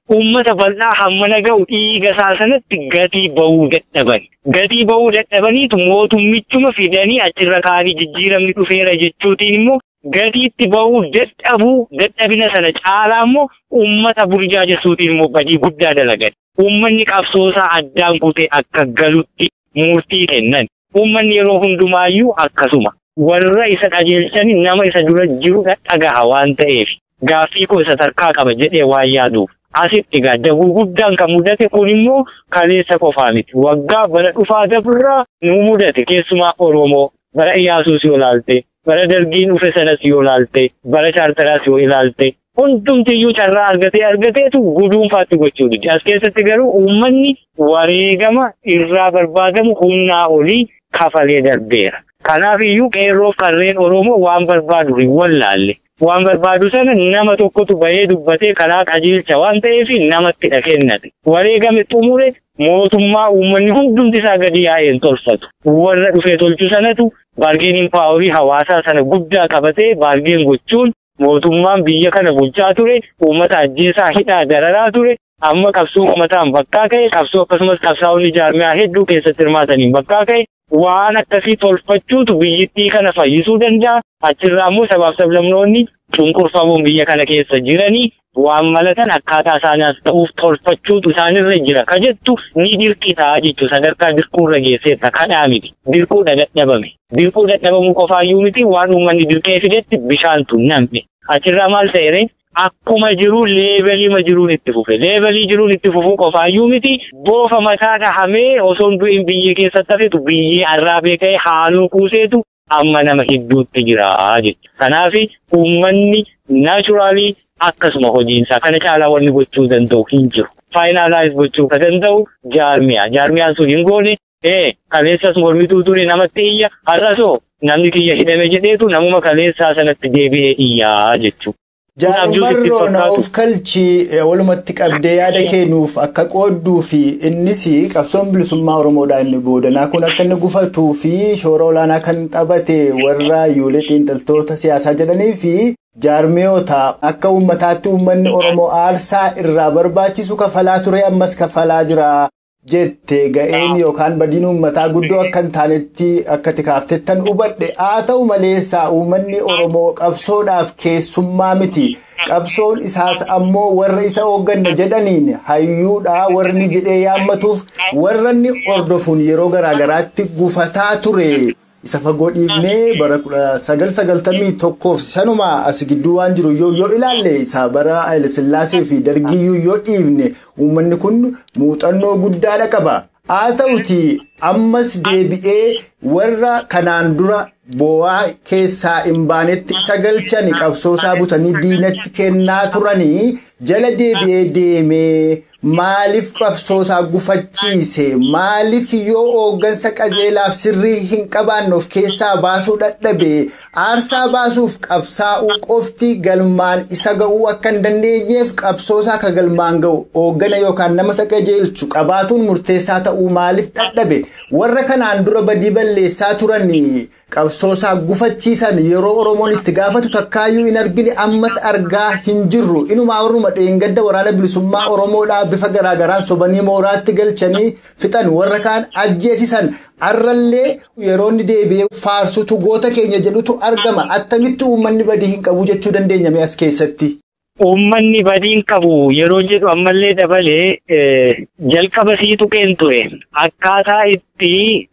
uummata bal'aa hammana ga'u dhiiga isaa sanatti gatii ba'uu dadhaban. Gatii ba'uu dadhabaniitu mootummichuma fidanii achirra kaanii jijjiiramni dhufeera jechuutiin immoo gatiitti ba'uu dadhabuu dadhabina sana caalaa immoo uummata burjaajessuutiin immoo badii guddaa dalagan. Uummanni qabsoosaa addaan kutee akka galutti murtii kennan. Uummanni yeroo hundumaayyuu akkasuma. Warra isa qajeelchanii nama isa dura jiru dhagaha waan ta'eef gaaffii koo isa tarkaa qaba jedhee waan yaaduuf. Asitti egaa dabuu guddaan kan mudate kun immoo kaleessa qofaa miti. Waggaa bara dhufaa dabirraa nu mudate keessumaa Oromoo bara Iyyaasuus yoo ilaalte bara dargiin dhufe sanas yoo ilaalte bara chaartaraas yoo ilaalte hundumtiyyuu carraa argatee argateetu guduunfaatti gochuu dide. As keessatti garuu uummanni wareegama irraa barbaadamu humnaa olii kafalee darbeera. Kanaaf iyyuu qeerroof qarreen Oromoo waan barbaadu hin wallaalle. Waan barbaadu sana nama tokkotu bahee dubbatee karaa qajeelcha waan ta'eef namatti dha kennate. Wareegame xumure mootummaa uummanni hundumti isaa gadi yaa'een tolfatu. Warra dhufee tolchu sanatu baargeeniin paaworii hawaasaa sana guddaa qabatee baargeen gochuun mootummaan biyya kana bulchaa ture, uummata ajjeesaa hidhaa dararaa ture, amma qabsoo uummataan bakkaa ka'e, qabsoo akkasumas qabsaa'onni jaarmiyaa hedduu keessatti hirmaataniin bakkaa ka'e, waan akkasii tolfachuutu biyyittii kana fayyisuu danda'a. Achirraa immoo sabaaf sablamnoonni cunqurfamuun biyya kana keessa jiranii waan malatan akkaataa isaaniis ta'uuf tolfachuutu isaanirra jira. Ka jettu ni dirqitaa jechuudha. Sadarkaa dirquurra geesseetta. Kadhaa miti. Dirquudha dadhabame. Dirquu dadhabamuu qofaayyuu miti waan uummanni dirqee fidetti bishaantu nam'e. Achirraa maal ta'e akkuma jiru leebalima jiruun itti fufe. Leebalii jiruun itti fufuu qofaayyuu miti boofa mataa dhahamee osoo hin du'in biyya keessatti hafetu biyyee arraabee ka'ee haaloo kuuseetu amma nama hedduutti jira jechuudha. Kanaaf uummanni naachuraalii akkasuma hojiinsaa kana caalaa wanni gochuu danda'u hin jiru. Faayinaalaayiz gochuu kan danda'u jaarmiyaa. Jaarmiyaan sun hin goone ee kaleessas mormituu ture namatti iyya har'asoo namni kiyya hidhame jedheetu namuma kaleessaa sanatti deebi'ee iyyaa jechuudha. Jaalumarroo na of kalchi walumatti qabdee yaada kennuuf akka qoodduu fi innis qabsoon bilisummaa Oromoodhaa inni boodanaa kun akka inni gufatuu fi shoora olaanaa kan taphate warra yuulee xiinxaltoota siyaasaa jedhanii fi jaarmiyoota akka uummataatti uummanni Oromoo aarsaa irraa barbaachisu kafalaa ture ammas kafalaa jira. jette ga'een yookaan badiin uummataa guddoo akka hin taanetti akka tikaaftettan hubadhe haa ta'u maleessaa uummanni oromoo qabsoodhaaf keessummaa miti qabsoon isaas ammoo warra isa hoogganna jedhaniin hayyuudhaa warri jedhee yaammatuuf warra inni hordofuun yeroo garaagaraatti gufataa ture. isa fagoo dhiibnee bara kudha sagal sagaltamii tokkoof sanuma as gidduu waan jiru yoo yoo ilaalle isa bara Hayilasillaasee fi Dargiyyuu yoo dhiibne uummanni kun muuxannoo guddaadha qaba. Haa ta'uti ammas deebi'ee warra kanaan dura bo'aa keessaa hin baanetti isa galchani qabsoosaa butanii diinatti kennaa turanii jala deebi'ee deemee maaliif qabsoosaa gufachiise maaliif yoo hooggansa qajeelaaf sirrii hin qabaanne of keessaa baasuu dadhabe aarsaa baasuuf qabsaa'uu qofti galmaan isa ga'uu akka hin dandeenyeef qabsoosaa akka galmaan ga'u hooggana yookaan nama isa qajeelchu qabaatuun murteessaa ta'uu maaliif dadhabe warra kanaan dura badii balleessaa turan qabsoosaa gufachiisan yeroo oromoon itti gaafatu takkaayyuu hin argine ammas argaa hin jirru inumaa warruma dheengadda waraana bilisummaa oromoodhaa bifa garaagaraan sobanii mooraatti galchanii fixan warra kaan ajjeesisan har'allee yeroo inni deebi'ee faarsutu goota keenya jedhutu argama attamitti uummanni badii hin qabu jechuu dandeenyame as keessatti. Uummanni badiin qabu yeroo jedhu ammallee dabalee jalqaba sii tuqeen ture akkaataa itti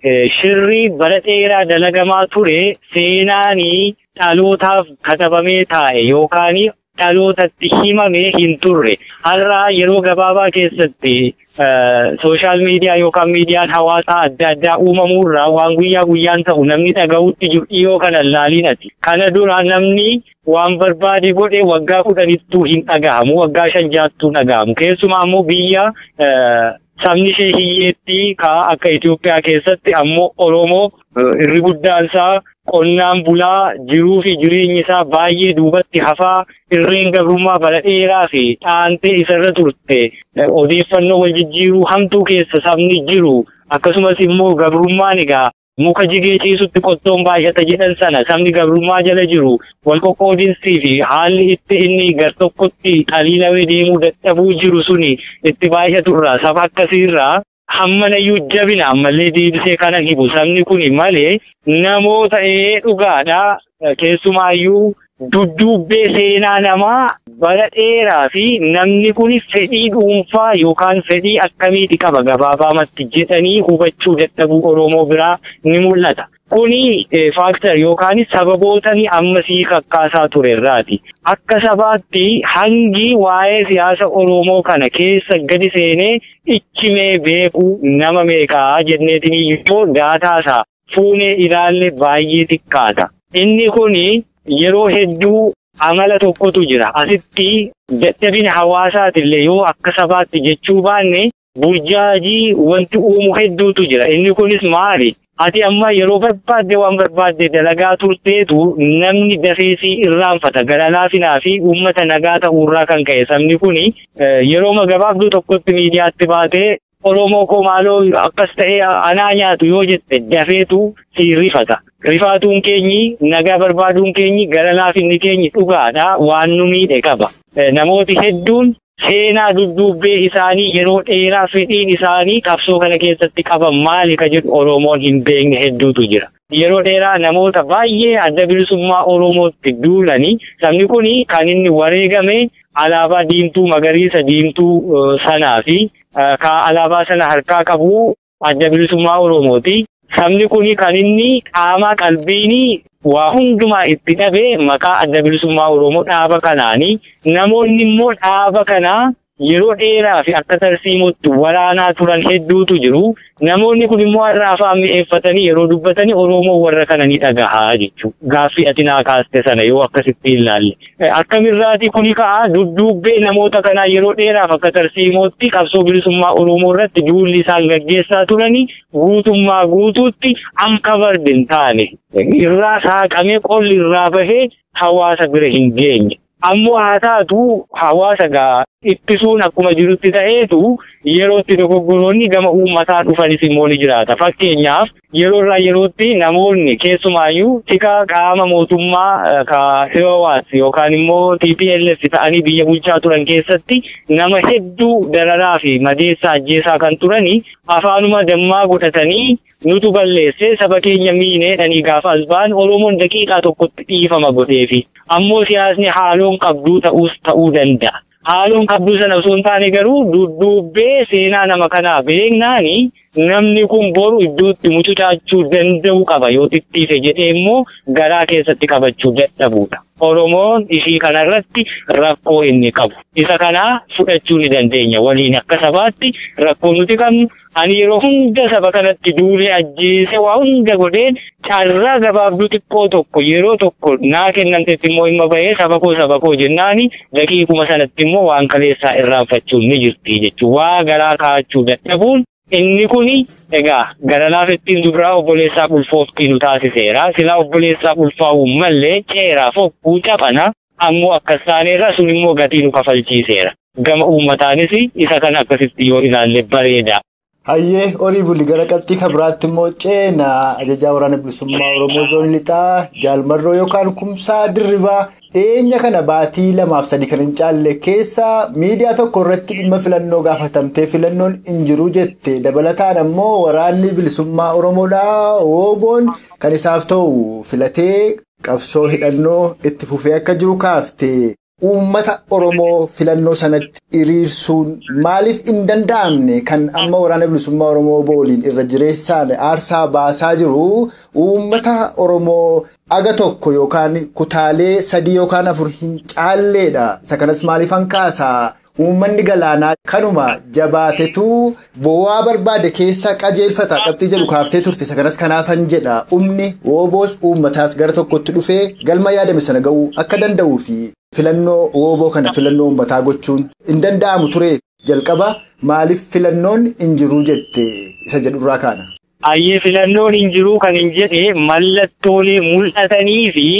shirri bara dheeraa dalagamaa ture seenaanii dhalootaaf katabamee taa'e yookaan dhalootatti himamee hin turre har'aa yeroo gabaabaa keessatti sooshaal miidiyaa yookaan miidiyaan hawaasaa adda addaa uumamuurraa waan guyyaa guyyaan ta'u namni dhaga'utti jiru dhiyoo kana laaliinati. Kana dura namni waan barbaade godhe waggaa kudhanittuu hin dhagahamu waggaa shan jaattuu dhagahamu keessumaa ammoo biyya sabni ishee hiyyeetti kaa akka Itoophiyaa keessatti ammoo Oromoo irri guddaan isaa qonnaan bulaa jiruu fi jireenyi isaa baay'ee duubatti hafaa irreen gabrummaa bara dheeraa fi dhaantee isarra turte odeeffannoo wal jijjiiruu hamtuu keessa sabni jiru akkasumas immoo gabrummaan egaa muka jigee ciisutti qottoon baay'ata jedhan sana sabni gabrummaa jala jiru wal qoqqoodinsii fi haalli itti inni gar tokkotti xaliilawee deemuu dadhabuu jiru suni itti baay'aturraa saba akkasiirraa hammanayyuu jabina ammallee deebisee kana hibu sabni kun malee namoota ee dhugaadhaa keessumaayyuu dudduubbee seenaa namaa bara dheeraa fi namni kun fedhii dhuunfaa yookaan fedhii akkamiiti qaba gabaabaamatti jedhanii hubachuu dadhabuu Oromoo biraa ni mul'ata. Kuni faaktar yookaan sababootni ammasii kakkaasaa turerraati. Akka sabaatti hangi waa'ee siyaasa Oromoo kana keessa gadi seenee ichimee beekuu nama meeqaa jenneetiin yoo daataasaa fuunee ilaalle baay'ee xiqqaata. Inni kuni yeroo hedduu amala tokkotu jira. Asitti dadhabina hawaasaatillee yoo akka sabaatti jechuu baanne burjaajii wanti uumu hedduutu jira. Inni kunis maali? Ati amma yeroo barbaadde waan barbaadde dalagaa turteetu namni dafeesii irraanfata. Gara laafinaa fi uummata nagaa ta'uurraa kan ka'e sabni kuni yeroo gabaabduu tokkotti miidiyaatti baatee Oromoo koo maaloo akkas ta'ee anaa nyaatu yoo jette dafeetu si rifata. Rifaatuun keenyi nagaa barbaaduun keenyi gara laafinni keenyi dhugaadha waan nu miidhe qaba. Namooti hedduun seenaa dudduubbee isaanii yeroo dheeraa fedhiin isaanii qabsoo kana keessatti qaban maali ka jedhu Oromoon hin beekne hedduutu jira. Yeroo dheeraa namoota baay'ee adda bilisummaa Oromootti duulanii sabni kun kan inni wareegame alaabaa diimtuu magariisa diimtuu sanaa fi ka alaabaa sana harkaa qabu adda bilisummaa Oromooti. Sabni kun kan inni qaama qalbiin waa hundumaa itti dhabee maqaa adda bilisummaa Oromoo dhaaba kanaani. Namoonni immoo dhaaba kanaa yeroo dheeraa fi akka tarsiimutti waraanaa turan hedduutu jiru. Namoonni kun immoo har'a afaan mi'eeffatanii yeroo dubbatanii Oromoo warra kana ni dhagahaa jechuudha. Gaaffii ati naa kaaste sana yoo akkasitti ilaalle. Akkamirraati kuni ka'a dudduubbee namoota kanaa yeroo dheeraaf akka tarsiimootti qabsoo bilisummaa Oromoo irratti duulli isaan gaggeessaa turanii guutummaa guutuutti anka bardin taane. Irraa saaqamee qolli irraa bahee hawaasa bira hin geenye. Ammoo haa taatu hawaasa gaa ittisuun akkuma jirutti ta'eetu yerootti dogoggoroonni gama uummataa dhufanis immoo ni jiraata. Fakkeenyaaf yeroo irraa yerootti namoonni keessumaayyuu tika qaama mootummaa ka EOWAS yookaan immoo TPLF ta'anii biyya bulchaa turan keessatti nama hedduu dararaa fi madeessaa ajjeesaa kan turanii afaanuma dammaa godhatanii nutu balleesse saba keenya miineedhanii gaafa as ba'an Oromoon daqiiqaa tokkotti dhiifama godheefi. Ammoo siyaasni haaloon qabduu ta'uus ta'uu danda'a. Haaloon qabduu sana osoo hin taane garuu dudduubbee seenaa nama kanaa beeknaani namni kun boru iddootti mucucaachuu danda'u qaba yoo xixxiise jedhee immoo garaa keessatti qabachuu dadhabudha. Oromoon ishii kanarratti rakkoo inni qabu. Isa kanaa fudhachuu ni dandeenya waliin akka sabaatti rakkoo nuti qabnu ani yeroo hunda saba kanatti duulee ajjeese waa hunda godheen carraa gabaabduu xiqqoo tokko yeroo tokko naa kennamtetti immoo dhimma bahee saba koo saba koo jennaani daqiiquma sanatti immoo waan kaleessaa irraanfachuun ni jirti jechuudha. Waa garaa kaa'achuu dadhabuun inni kuni egaa gara laafettiin dubiraa obboleessaa ulfooftii nu taasiseera. Silaa obboleessaa ulfaa'uu malee ceeraa fokkuu caphana ammoo akkas taaneerra sun immoo gatii nu kafalchiiseera. Gama uummataanis isa kan akkasitti yoo ilaalle bareeda. Hayyee horii bulli gara qabxii kan biraatti immoo ceenaa ajajaa waraana bilisummaa Oromoo zoon lixaa jaalmarroo yookaan kumsaa dirribaa dhiyeenya kana baatii lamaaf sadii kan hin caalle keessa miidiyaa tokko irratti dhimma filannoo gaafatamtee filannoon hin jiru jette dabalataan ammoo waraanni bilisummaa Oromoodhaa Wooboon kan isaaf ta'u filatee qabsoo hidhannoo itti fufee akka jiru kaafte. Uummata Oromoo filannoo sanatti hiriirsuun maaliif hin danda'amne kan amma waraana bilisummaa Oromoo booliin irra jireessaan aarsaa baasaa jiru uummata Oromoo aga tokko yookaan kutaalee sadii yookaan afur hin caalleedha. Isa kanas maaliif hankaasaa? Uummanni galaanaa kanuma jabaatetu bo'aa barbaade keessa qajeelfata qabxii jedhu kaaftee turte isa kanas kanaafan jedha humni wooboos uummataas gara tokkotti dhufee galma yaadame sana ga'uu akka danda'uu fi filannoo wooboo kana filannoo uummataa gochuun hin danda'amu ture jalqaba maaliif filannoon hin jiruu jette isa jedhurraa kaana. Ayyee filannoon hin jiruu kan hin jedhe mallattoolee mul'atanii fi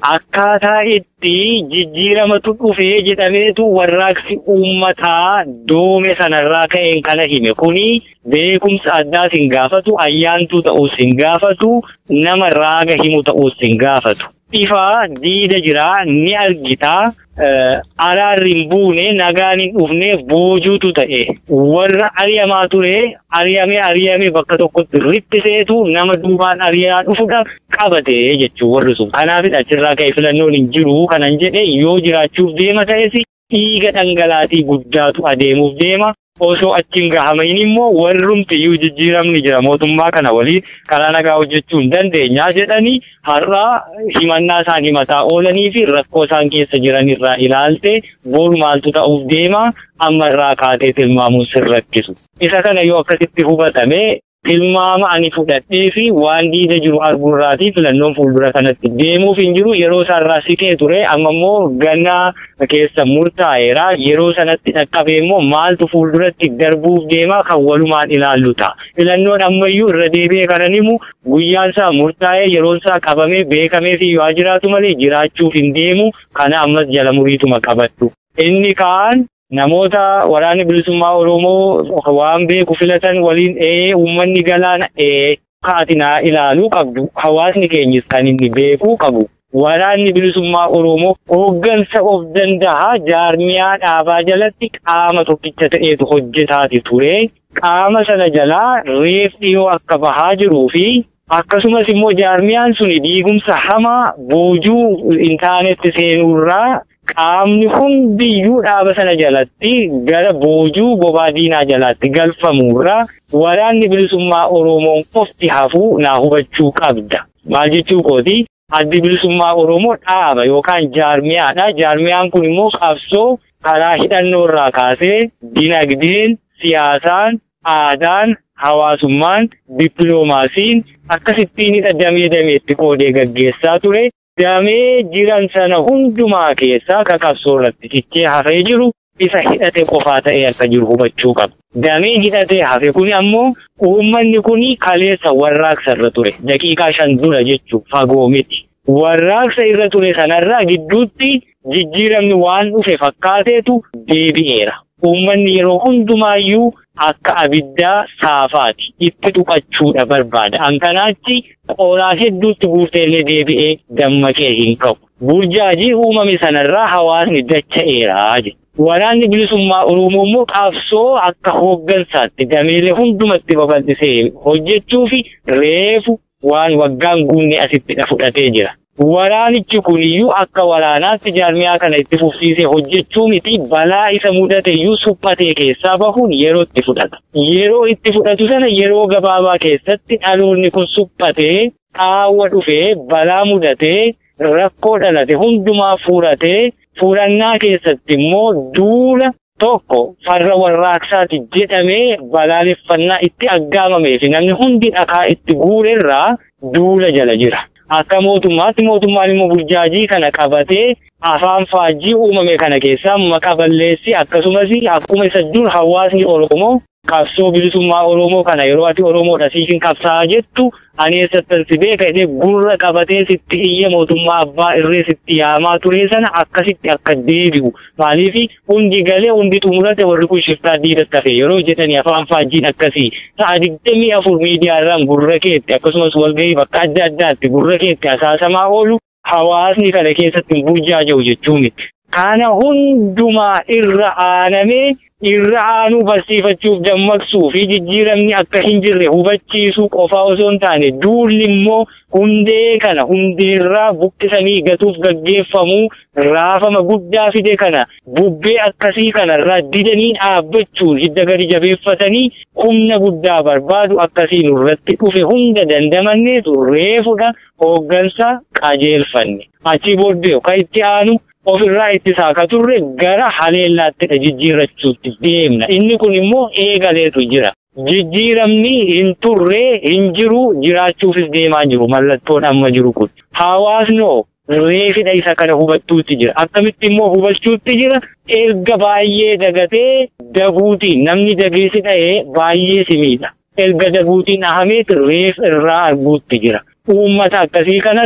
akkaataa itti jijjiiramatu dhufee jedhameetu warraaqsi uummataa doome sanarraa ka'een kana hime kuni beekumsa addaas hin gaafatu ayyaantuu ta'uus hin gaafatu nama raaga himu ta'uus hin gaafatu. Ifa diida jiraa ni argitaa araarri hin buune nagaan hin dhufne boojuutu ta'e warra ari'amaa ture ari'amee ari'amee bakka tokkotti riphiseetu nama duubaan ari'aa dhufuudhaaf qabate jechuun warri sun kanaafidha achirraa ka'e filannoon hin jiru kanan jedhe yoo jiraachuuf deema ta'es dhiiga dhangalaatii guddaatu adeemuuf deema osoo achiin gahamain immoo warrumtiyyuu jijjiiramni jira mootummaa kana waliin karaa nagaa hojjechuu hin dandeenyaa jedhanii har'a himannaa isaan himataa oolanii fi rakkoo isaan keessa jiran irraa ilaalte boru maaltu ta'uuf deema amma irraa kaatee tilmaamuun sin rakkisu. Isa kana yoo akkasitti hubatame tilmaama ani fudhadhee fi waan diida jiru arguurraatii filannoon fuuldura kanatti deemuuf hin jiru yeroo isaarraa siqee ture amma immoo gannaa keessa murtaa'eera yeroo sanatti dhaqqabee immoo maaltu fuulduratti darbuuf deema kan walumaan ilaallu ta'a. Filannoon ammayyuu irra deebi'ee kanan himu guyyaan isaa murtaa'ee yeroon isaa qabamee beekamee fi yoo jiraatu malee jiraachuuf hin deemu kana ammas jala muriituma qabattu. Inni kaan namoota waraanni bilisummaa Oromoo waan beeku filatan waliin ee uummanni galaana ee kaatinaa ilaaluu qabdu hawaasni keenyis kan inni beekuu qabu. Waraanni bilisummaa Oromoo hooggansa of danda'a jaarmiyaa dhaabaa jalatti qaama tokkicha ta'eetu hojjetaati ture. Qaama sana jalaa reef dhiyoo akka bahaa jiruu fi akkasumas immoo jaarmiyaan suni diigumsa hamaa boojuu intaanetti seenuurraa qaamni hundiyyuu dhaaba sana jalatti gara boojuu bobaa diinaa jalatti galfamuurraa waraanni bilisummaa Oromoon qofti hafuu naa hubachuu qabda. Maal jechuu kooti? Addi bilisummaa Oromoo dhaaba yookaan jaarmiyaadha. Jaarmiyaan kun immoo qabsoo karaa hidhannoo irraa kaasee dinagdeen, siyaasaan, aadaan, hawaasummaan, dippiloomaasiin akkasittiin damee dameetti qoodee gaggeessaa ture. Damee jiran sana hundumaa keessaa ka qabsoo irratti cichee hafee jiru isa hidhate qofaa ta'ee akka jiru hubachuu qaba. Damee hidhatee hafe kun ammoo uummanni kun kaleessa warraaqsa irra ture. Daqiiqaa shan dura jechuun fagoo miti. Warraaqsa irra ture sanarraa gidduutti jijjiiramni waan dhufe fakkaateetu deebi'eera. Uummanni yeroo hundumaayyuu akka abiddaa saafaati itti tuqachuudha barbaada. Hankanaachi qoraa hedduutti guuteellee deebi'ee dammaqee hin qabu. Burjaajii uumame sanarraa hawaasni dacha'eeraa jedha. Waraanni bilisummaa Oromoo immoo qabsoo akka hooggansaatti dameelee hundumatti babal'isee hojjechuu fi reefu waan waggaan guunne asitti fudhatee jira. Waraanichi kuniyyuu akka waraanaatti jaarmiyaa kana itti fufsiisee hojjechuu miti balaa isa mudate iyyuu suphatee keessaa bahuun yeroo itti fudhata. Yeroo itti fudhatu sana yeroo gabaabaa keessatti dhaloonni kun suphatee qaawwa dhufee balaa mudatee rakkoo dhalate hundumaa furatee furannaa keessatti immoo duula tokko farra warraaqsaati jedhamee balaaleffannaa itti aggaamamee fi namni hundi dhakaa itti guurerraa duula jala jira. Akka mootummaatti mootummaan immoo burjaajii kana qabatee afaan faajjii uumame kana keessaa maqaa balleessi akkasumas akkuma isa dur hawaasni Oromoo qabsoo bilisummaa Oromoo kana yeroo ati Oromoodha siifin qabsaa'aa jettu ani eessattan si beeka jedhee gurra qabatee sitti iyya mootummaa abbaa irree sitti yaamaa ture sana akkasitti akka deebi'u maaliif hundi galee hundi xumurate warri kun shiftaa diidatti hafe yeroo jedhanii afaan faajjiin akkasii sa'a digdamii afur miidiyaa irraan gurra keetti akkasumas walgahii bakka adda addaatti gurra keetti asaasamaa oolu hawaasni kana keessatti hin burjaaja'u jechuun kana hundumaa irra aanamee irra aanuu barsiifachuuf dammaqsuu fi jijjiiramni akka hin jirre hubachiisuu qofaa osoo hin taane duulli immoo hundee kana hundeerraa buqqisanii gatuuf gaggeeffamuu raafama guddaa fide kana bubbee akkasii kanarraa didanii dhaabbachuun hidda gadi jabeeffatanii humna guddaa barbaadu akkasii nurratti dhufe hunda dandamanneetu reefudha hooggansa qajeelfanne achi booddee kan itti aanu ofirraa ittisaa ka turre gara haleellaattidha jijjiirrachuutti deemna. Inni kun immoo eegaleetu jira. Jijjiiramni hin turre hin jiru jiraachuufis deemaa jiru mallattoon amma jiru kun. Hawaasnoo reefidha isa kana hubachuutti jira. Akkamitti immoo hubachuutti jira erga baay'ee dagatee daguutiin namni dageessi dha'ee baay'ee simiidha. Erga daguutiin ahameet reef irraa arguutti jira. Uummata akkasii kanatu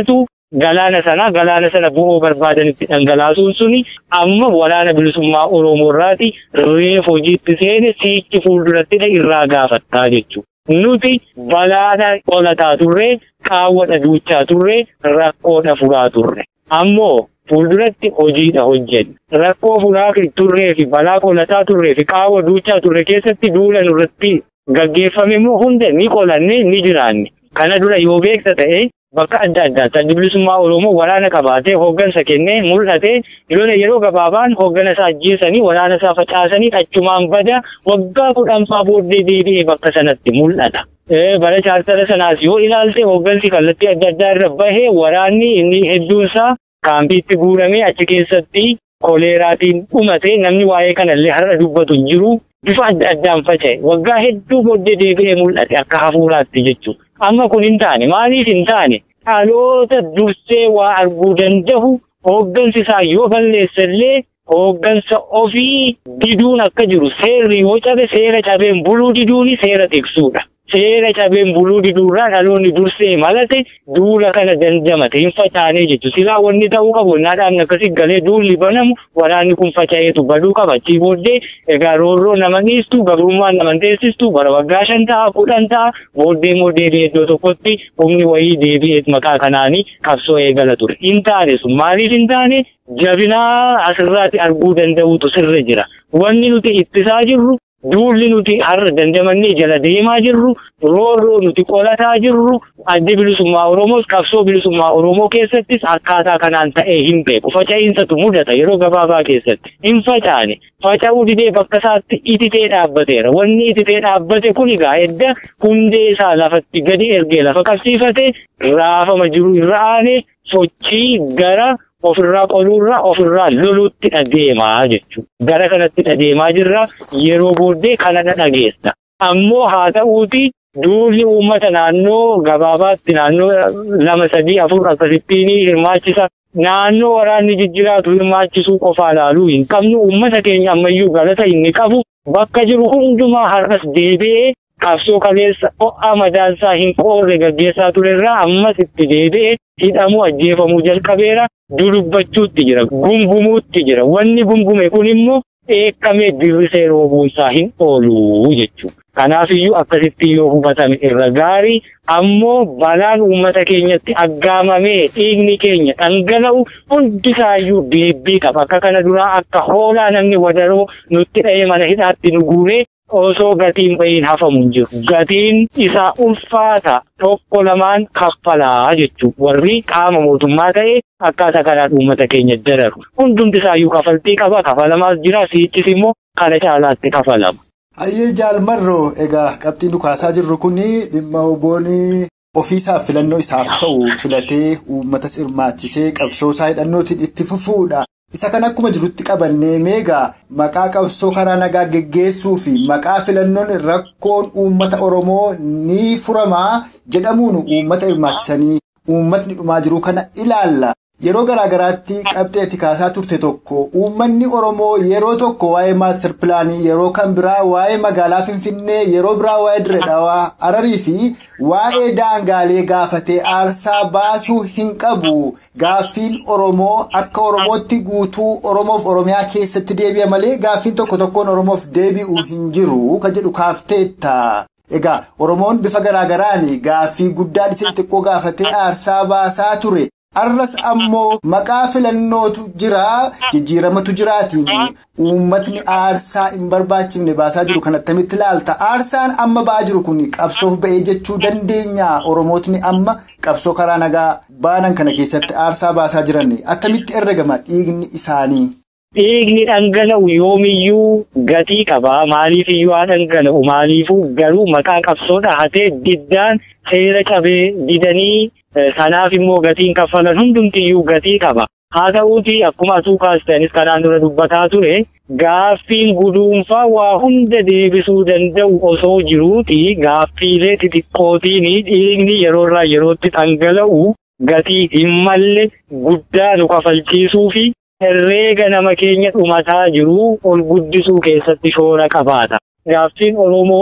galaana sana galaana sana bu'oo barbaadanitti dhangalaasuun suni amma waraana bilisummaa Oromoo irraati reef hojiitti seene siichi fuulduratti irraa gaafattaa jechuudha. Nuti balaana qolataa turre, qaawwadha duuchaa turre, rakkoodha furaa turre. Ammoo fuulduratti hojiidha hojjenna. Rakkoo furaa turree fi balaa qolataa turree fi qaawwa duuchaa turre keessatti duula nurratti gaggeeffame immoo hunda ni qolanne ni jiraanne. Kana dura yoo beekta ta'e bakka adda addaatti adda bilisummaa Oromoo waraana qabaatee hooggansa kennee mul'ate lola yeroo gabaabaan hooggana isaa ajjeesanii waraana isaa facaasanii achumaan bada waggaa kudhanfaa booddee deebi'ee bakka sanatti mul'ata. Bara chaartara sanaas yoo ilaalte hooggansi kallattii adda addaa irra bahee waraanni inni hedduun isaa kaampiitti guuramee achi keessatti koleeraatiin dhumate namni waa'ee kanallee har'a dubbatu hin jiru. Bifa adda addaan faca'e waggaa hedduu booddee deebi'ee mul'ate akka hafuuraatti jechuudha. Amma kun hin taane maaliif hin taane dhaloota dursee waa arguu danda'u hooggansi isaa yoo balleessallee hooggansa ofii diduun akka jiru seerri yoo cabe seera cabeen buluu diduuni seera tiksuudha. Seera cabeen buluu diduurraa dhaloonni dursee malate duula kana dandamate hin facaanee jechuudha. Silaa wanni ta'uu qabu naadhaan akkasii galee duulli banamu waraanni kun faca'eetu baduu qaba. Achii booddee egaa roorroo nama dhiistu gabrummaan nama teessistu bara waggaa shan ta'a kudhan ta'a booddee immoo deebi'ee iddoo tokkotti humni wayii deebi'ee maqaa kanaanii qabsoo eegala ture. Hin taane sun maaliif hin taane jabinaa asirraatti arguu danda'utu sirra jira. Wanni nuti ittisaa jirru duulli nuti har'a dandamannee jala deemaa jirru roorroo nuti qolataa jirru adda bilisummaa Oromoos qabsoo bilisummaa Oromoo keessattis akkaataa kanaan ta'ee hin beeku. Faca'iinsatu mudata yeroo gabaabaa keessatti. Hin facaane. Faca'uu didee bakka isaatti ititee dhaabbateera. Wanni ititee dhaabbate kun egaa edda hundee isaa lafatti gadi ergee lafa qabsiifate raafama jiru irra aanee sochii gara ofirraa qoluurraa ofirraa loluutti dhadeemaa jechuudha. Gara kanatti dhadeemaa jirra yeroo booddee kana dhageessa. Ammoo haa ta'uuti duulli uummata naannoo gabaabaatti naannoo lama sadii afur akkasittiin hirmaachisa. Naannoo waraanni jijjiraatu hirmaachisuu qofaa ilaaluu hin qabnu uummata keenya ammayyuu galata inni qabu bakka jiru hundumaa har'as deebi'ee qabsoo kaleessa ho'a madaansaa hin qoorre gaggeessaa turerraa ammas itti deebi'ee hidhamuu ajjeefamuu jalqabeera dudubbachuutti jira gungumuutti jira wanni gungume kun immoo eekamee dirrisee roobuunsaa hin oolu jechuudha. Kanaafiyyuu akkasitti yoo hubatame irra gaarii ammoo balaan uummata keenyatti aggaamamee dhiigni keenya dhangala'u hundisaayyuu deebbii qaba. Akka kana duraa akka hoolaa namni wadaroo nutti dha'ee mana hidhaatti nu guuree osoo gatiin bahiin hafamu hin jiru. Gatiin isaa ulfaata tokko lamaan kaffalaa jechuudha. Warri qaama mootummaa ta'e akkaataa kanaan uummata keenya dararu. Hundumti isaayyuu kafaltii qaba. Kafalamaas jira. Siichis immoo kana caalaatti kafalama. Hayyee jaalmarroo egaa qabxiin dhukaasaa jirru kun dhimma oboon ofiisaaf filannoo isaaf ta'u filatee uummatas hirmaachisee qabsoo isaa hidhannootiin itti fufuudha. Isa kan akkuma jirutti qabannee meegaa maqaa qabsoo karaa nagaa geggeessuu fi maqaa filannoon rakkoon uummata Oromoo ni furamaa jedhamuun uummata hirmaachisanii uummatni dhumaa jiru kana ilaalla. Yeroo garaagaraatti qabxeetti kaasaa turte tokko uummanni Oromoo yeroo tokko waa'ee maastar pilaanii yeroo kan biraa waa'ee magaalaa Finfinnee yeroo biraa waa'ee Dirree Dhawaa Hararii fi waa'ee daangaalee gaafatee aarsaa baasuu hin qabu. Gaaffiin Oromoo akka Oromootti guutuu Oromoof Oromiyaa keessatti deebi'a malee gaaffiin tokko tokkoon Oromoof deebi'u hin jiru kan jedhu kaafteetta. Egaa Oromoon bifa garaagaraan gaaffii guddaan isa xixiqqoo gaafatee aarsaa baasaa ture. Arras ammoo maqaa filannootu jira jijjiiramatu jiraatiin uummatni aarsaa hin barbaachifne baasaa jiru kan attamitti ilaalta. Aarsaan amma ba'aa jiru kun qabsoof ba'ee jechuu dandeenya. Oromootni amma qabsoo karaa nagaa baanan kana keessatti aarsaa baasaa jiran attamitti herregama dhiigni isaanii. Dhiigni dhangala'u yoomiyyuu gatii qaba. Maaliif iyyuu haa dhangala'u? Maaliifuu garuu maqaa qabsoo dhahatee diddaan seera cabee didanii sanaaf immoo gatiin kaffalan hundumtiyyuu gatii qaba. Haa ta'uuti akkuma asuu kaastanis kanaan dura dubbataa ture gaaffiin guduunfaa waa hunda deebisuu danda'u osoo jiruuti gaaffiilee xixiqqootiin dhiigni yeroorraa yerootti dhangala'u gatii hin malle guddaa nu kafalchiisuu fi herreega nama keenya dhumataa jiru ol guddisuu keessatti shoora qabaata. Gaaffiin Oromoo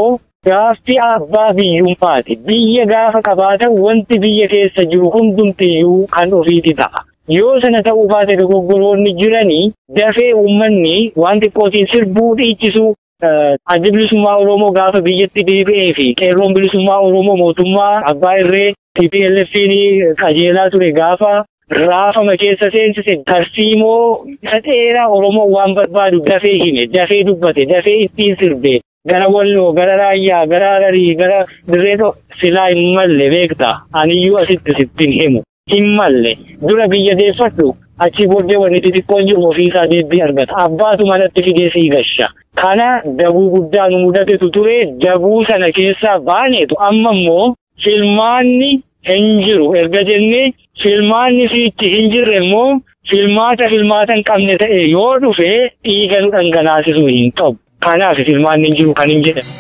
Gaaffii abbaa biyyummaati. Biyya gaafa qabaatan wanti biyya keessa jiru hundumtiyyuu kan ofiiti ta'a. Yoo sana ta'uu baate dogoggoroonni jiranii dafee uummanni waan xiqqootiin sirbuu dhiichisuu adda bilisummaa Oromoo gaafa biyyatti deebi'ee fi qeerroon bilisummaa Oromoo mootummaa abbaa irree TPLF'n qajeelaa ture gaafa raafama keessa seensise tarsiimoo isa dheeraa Oromoo waan barbaadu dafee hime dafee dubbate dafee ittiin sirbe gara walloo gara raayyaa gara hararii gara dirree silaa hin malle beekta aniyyuu asitti sittin himu hin malle dura biyya deeffadhu achi booddee wanni xixiqqoon jiru ofiisaa deebii argata abbaatu manatti fidee sii gasha kana dabuu guddaa nu mudatetu ture dabuu sana keessaa baaneetu amma immoo filmaanni hin jiru erga jennee filmaanni fiichi hin jirre immoo filmaata filmaata hin qabne ta'e yoo dhufe dhiiga nu dhangalaasisuu hin qabu kanaaf filmaanni hin jiru kan hin jedhamu.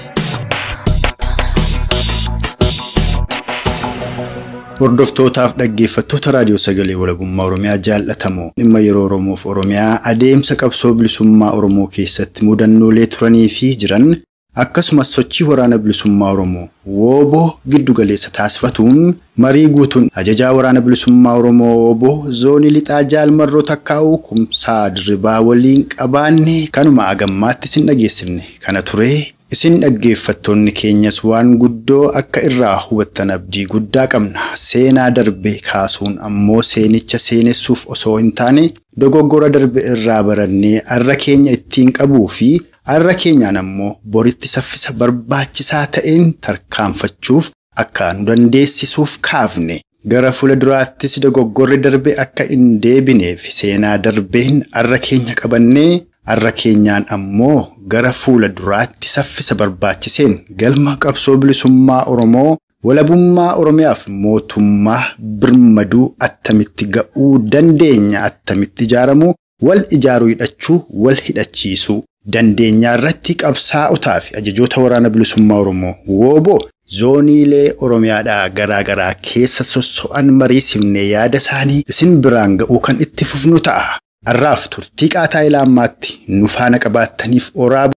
Hordoftootaaf dhaggeeffattoota raadiyoo sagalee walabummaa Oromiyaa jaallatamoo dhimma yeroo Oromoof Oromiyaa adeemsa qabsoo bilisummaa Oromoo keessatti mudannoolee turanii fi jiran akkasumas sochii waraana bilisummaa Oromoo wooboo giddugaleessa taasifatuun marii guutuun ajajaa waraana bilisummaa Oromoo wooboo zoonii lixaa jaalmarroo takkaa'uu kumsaa dirribaa waliin qabaanne kanuma agammaatti isin dhageessifne kana ture. Isin dhaggeeffattoonni keenyas waan guddoo akka irraa hubattan abdii guddaa qabna. Seenaa darbe kaasuun ammoo seenicha seenessuuf osoo hin taane dogoggora darbe irraa barannee arra keenya ittiin qabuu fi arra keenyaan ammoo boritti saffisa barbaachisaa ta'een tarkaanfachuuf akka nu dandeessisuuf kaafne. Gara fuula duraattis dogoggorri darbe akka hin deebineef seenaa darbeen arra keenya qabannee Arra keenyaan ammoo gara fuula duraatti saffisa barbaachiseen galma qabsoo bilisummaa Oromoo walabummaa Oromiyaaf mootummaa birmaduu attamitti ga'uu dandeenya attamitti ijaaramuu wal ijaaruu hidhachuu wal hidhachiisuu dandeenyaa irratti qabsaa'otaa fi ajajoota waraana bilisummaa Oromoo wooboo zooniilee Oromiyaadhaa garaa garaa keessa sosso'an mariisifnee yaada isaanii isin biraan ga'uu kan itti fufnu ta'a. Har'aaf turtii qaataa ilaammaatti nu faana qabaattaniif oraa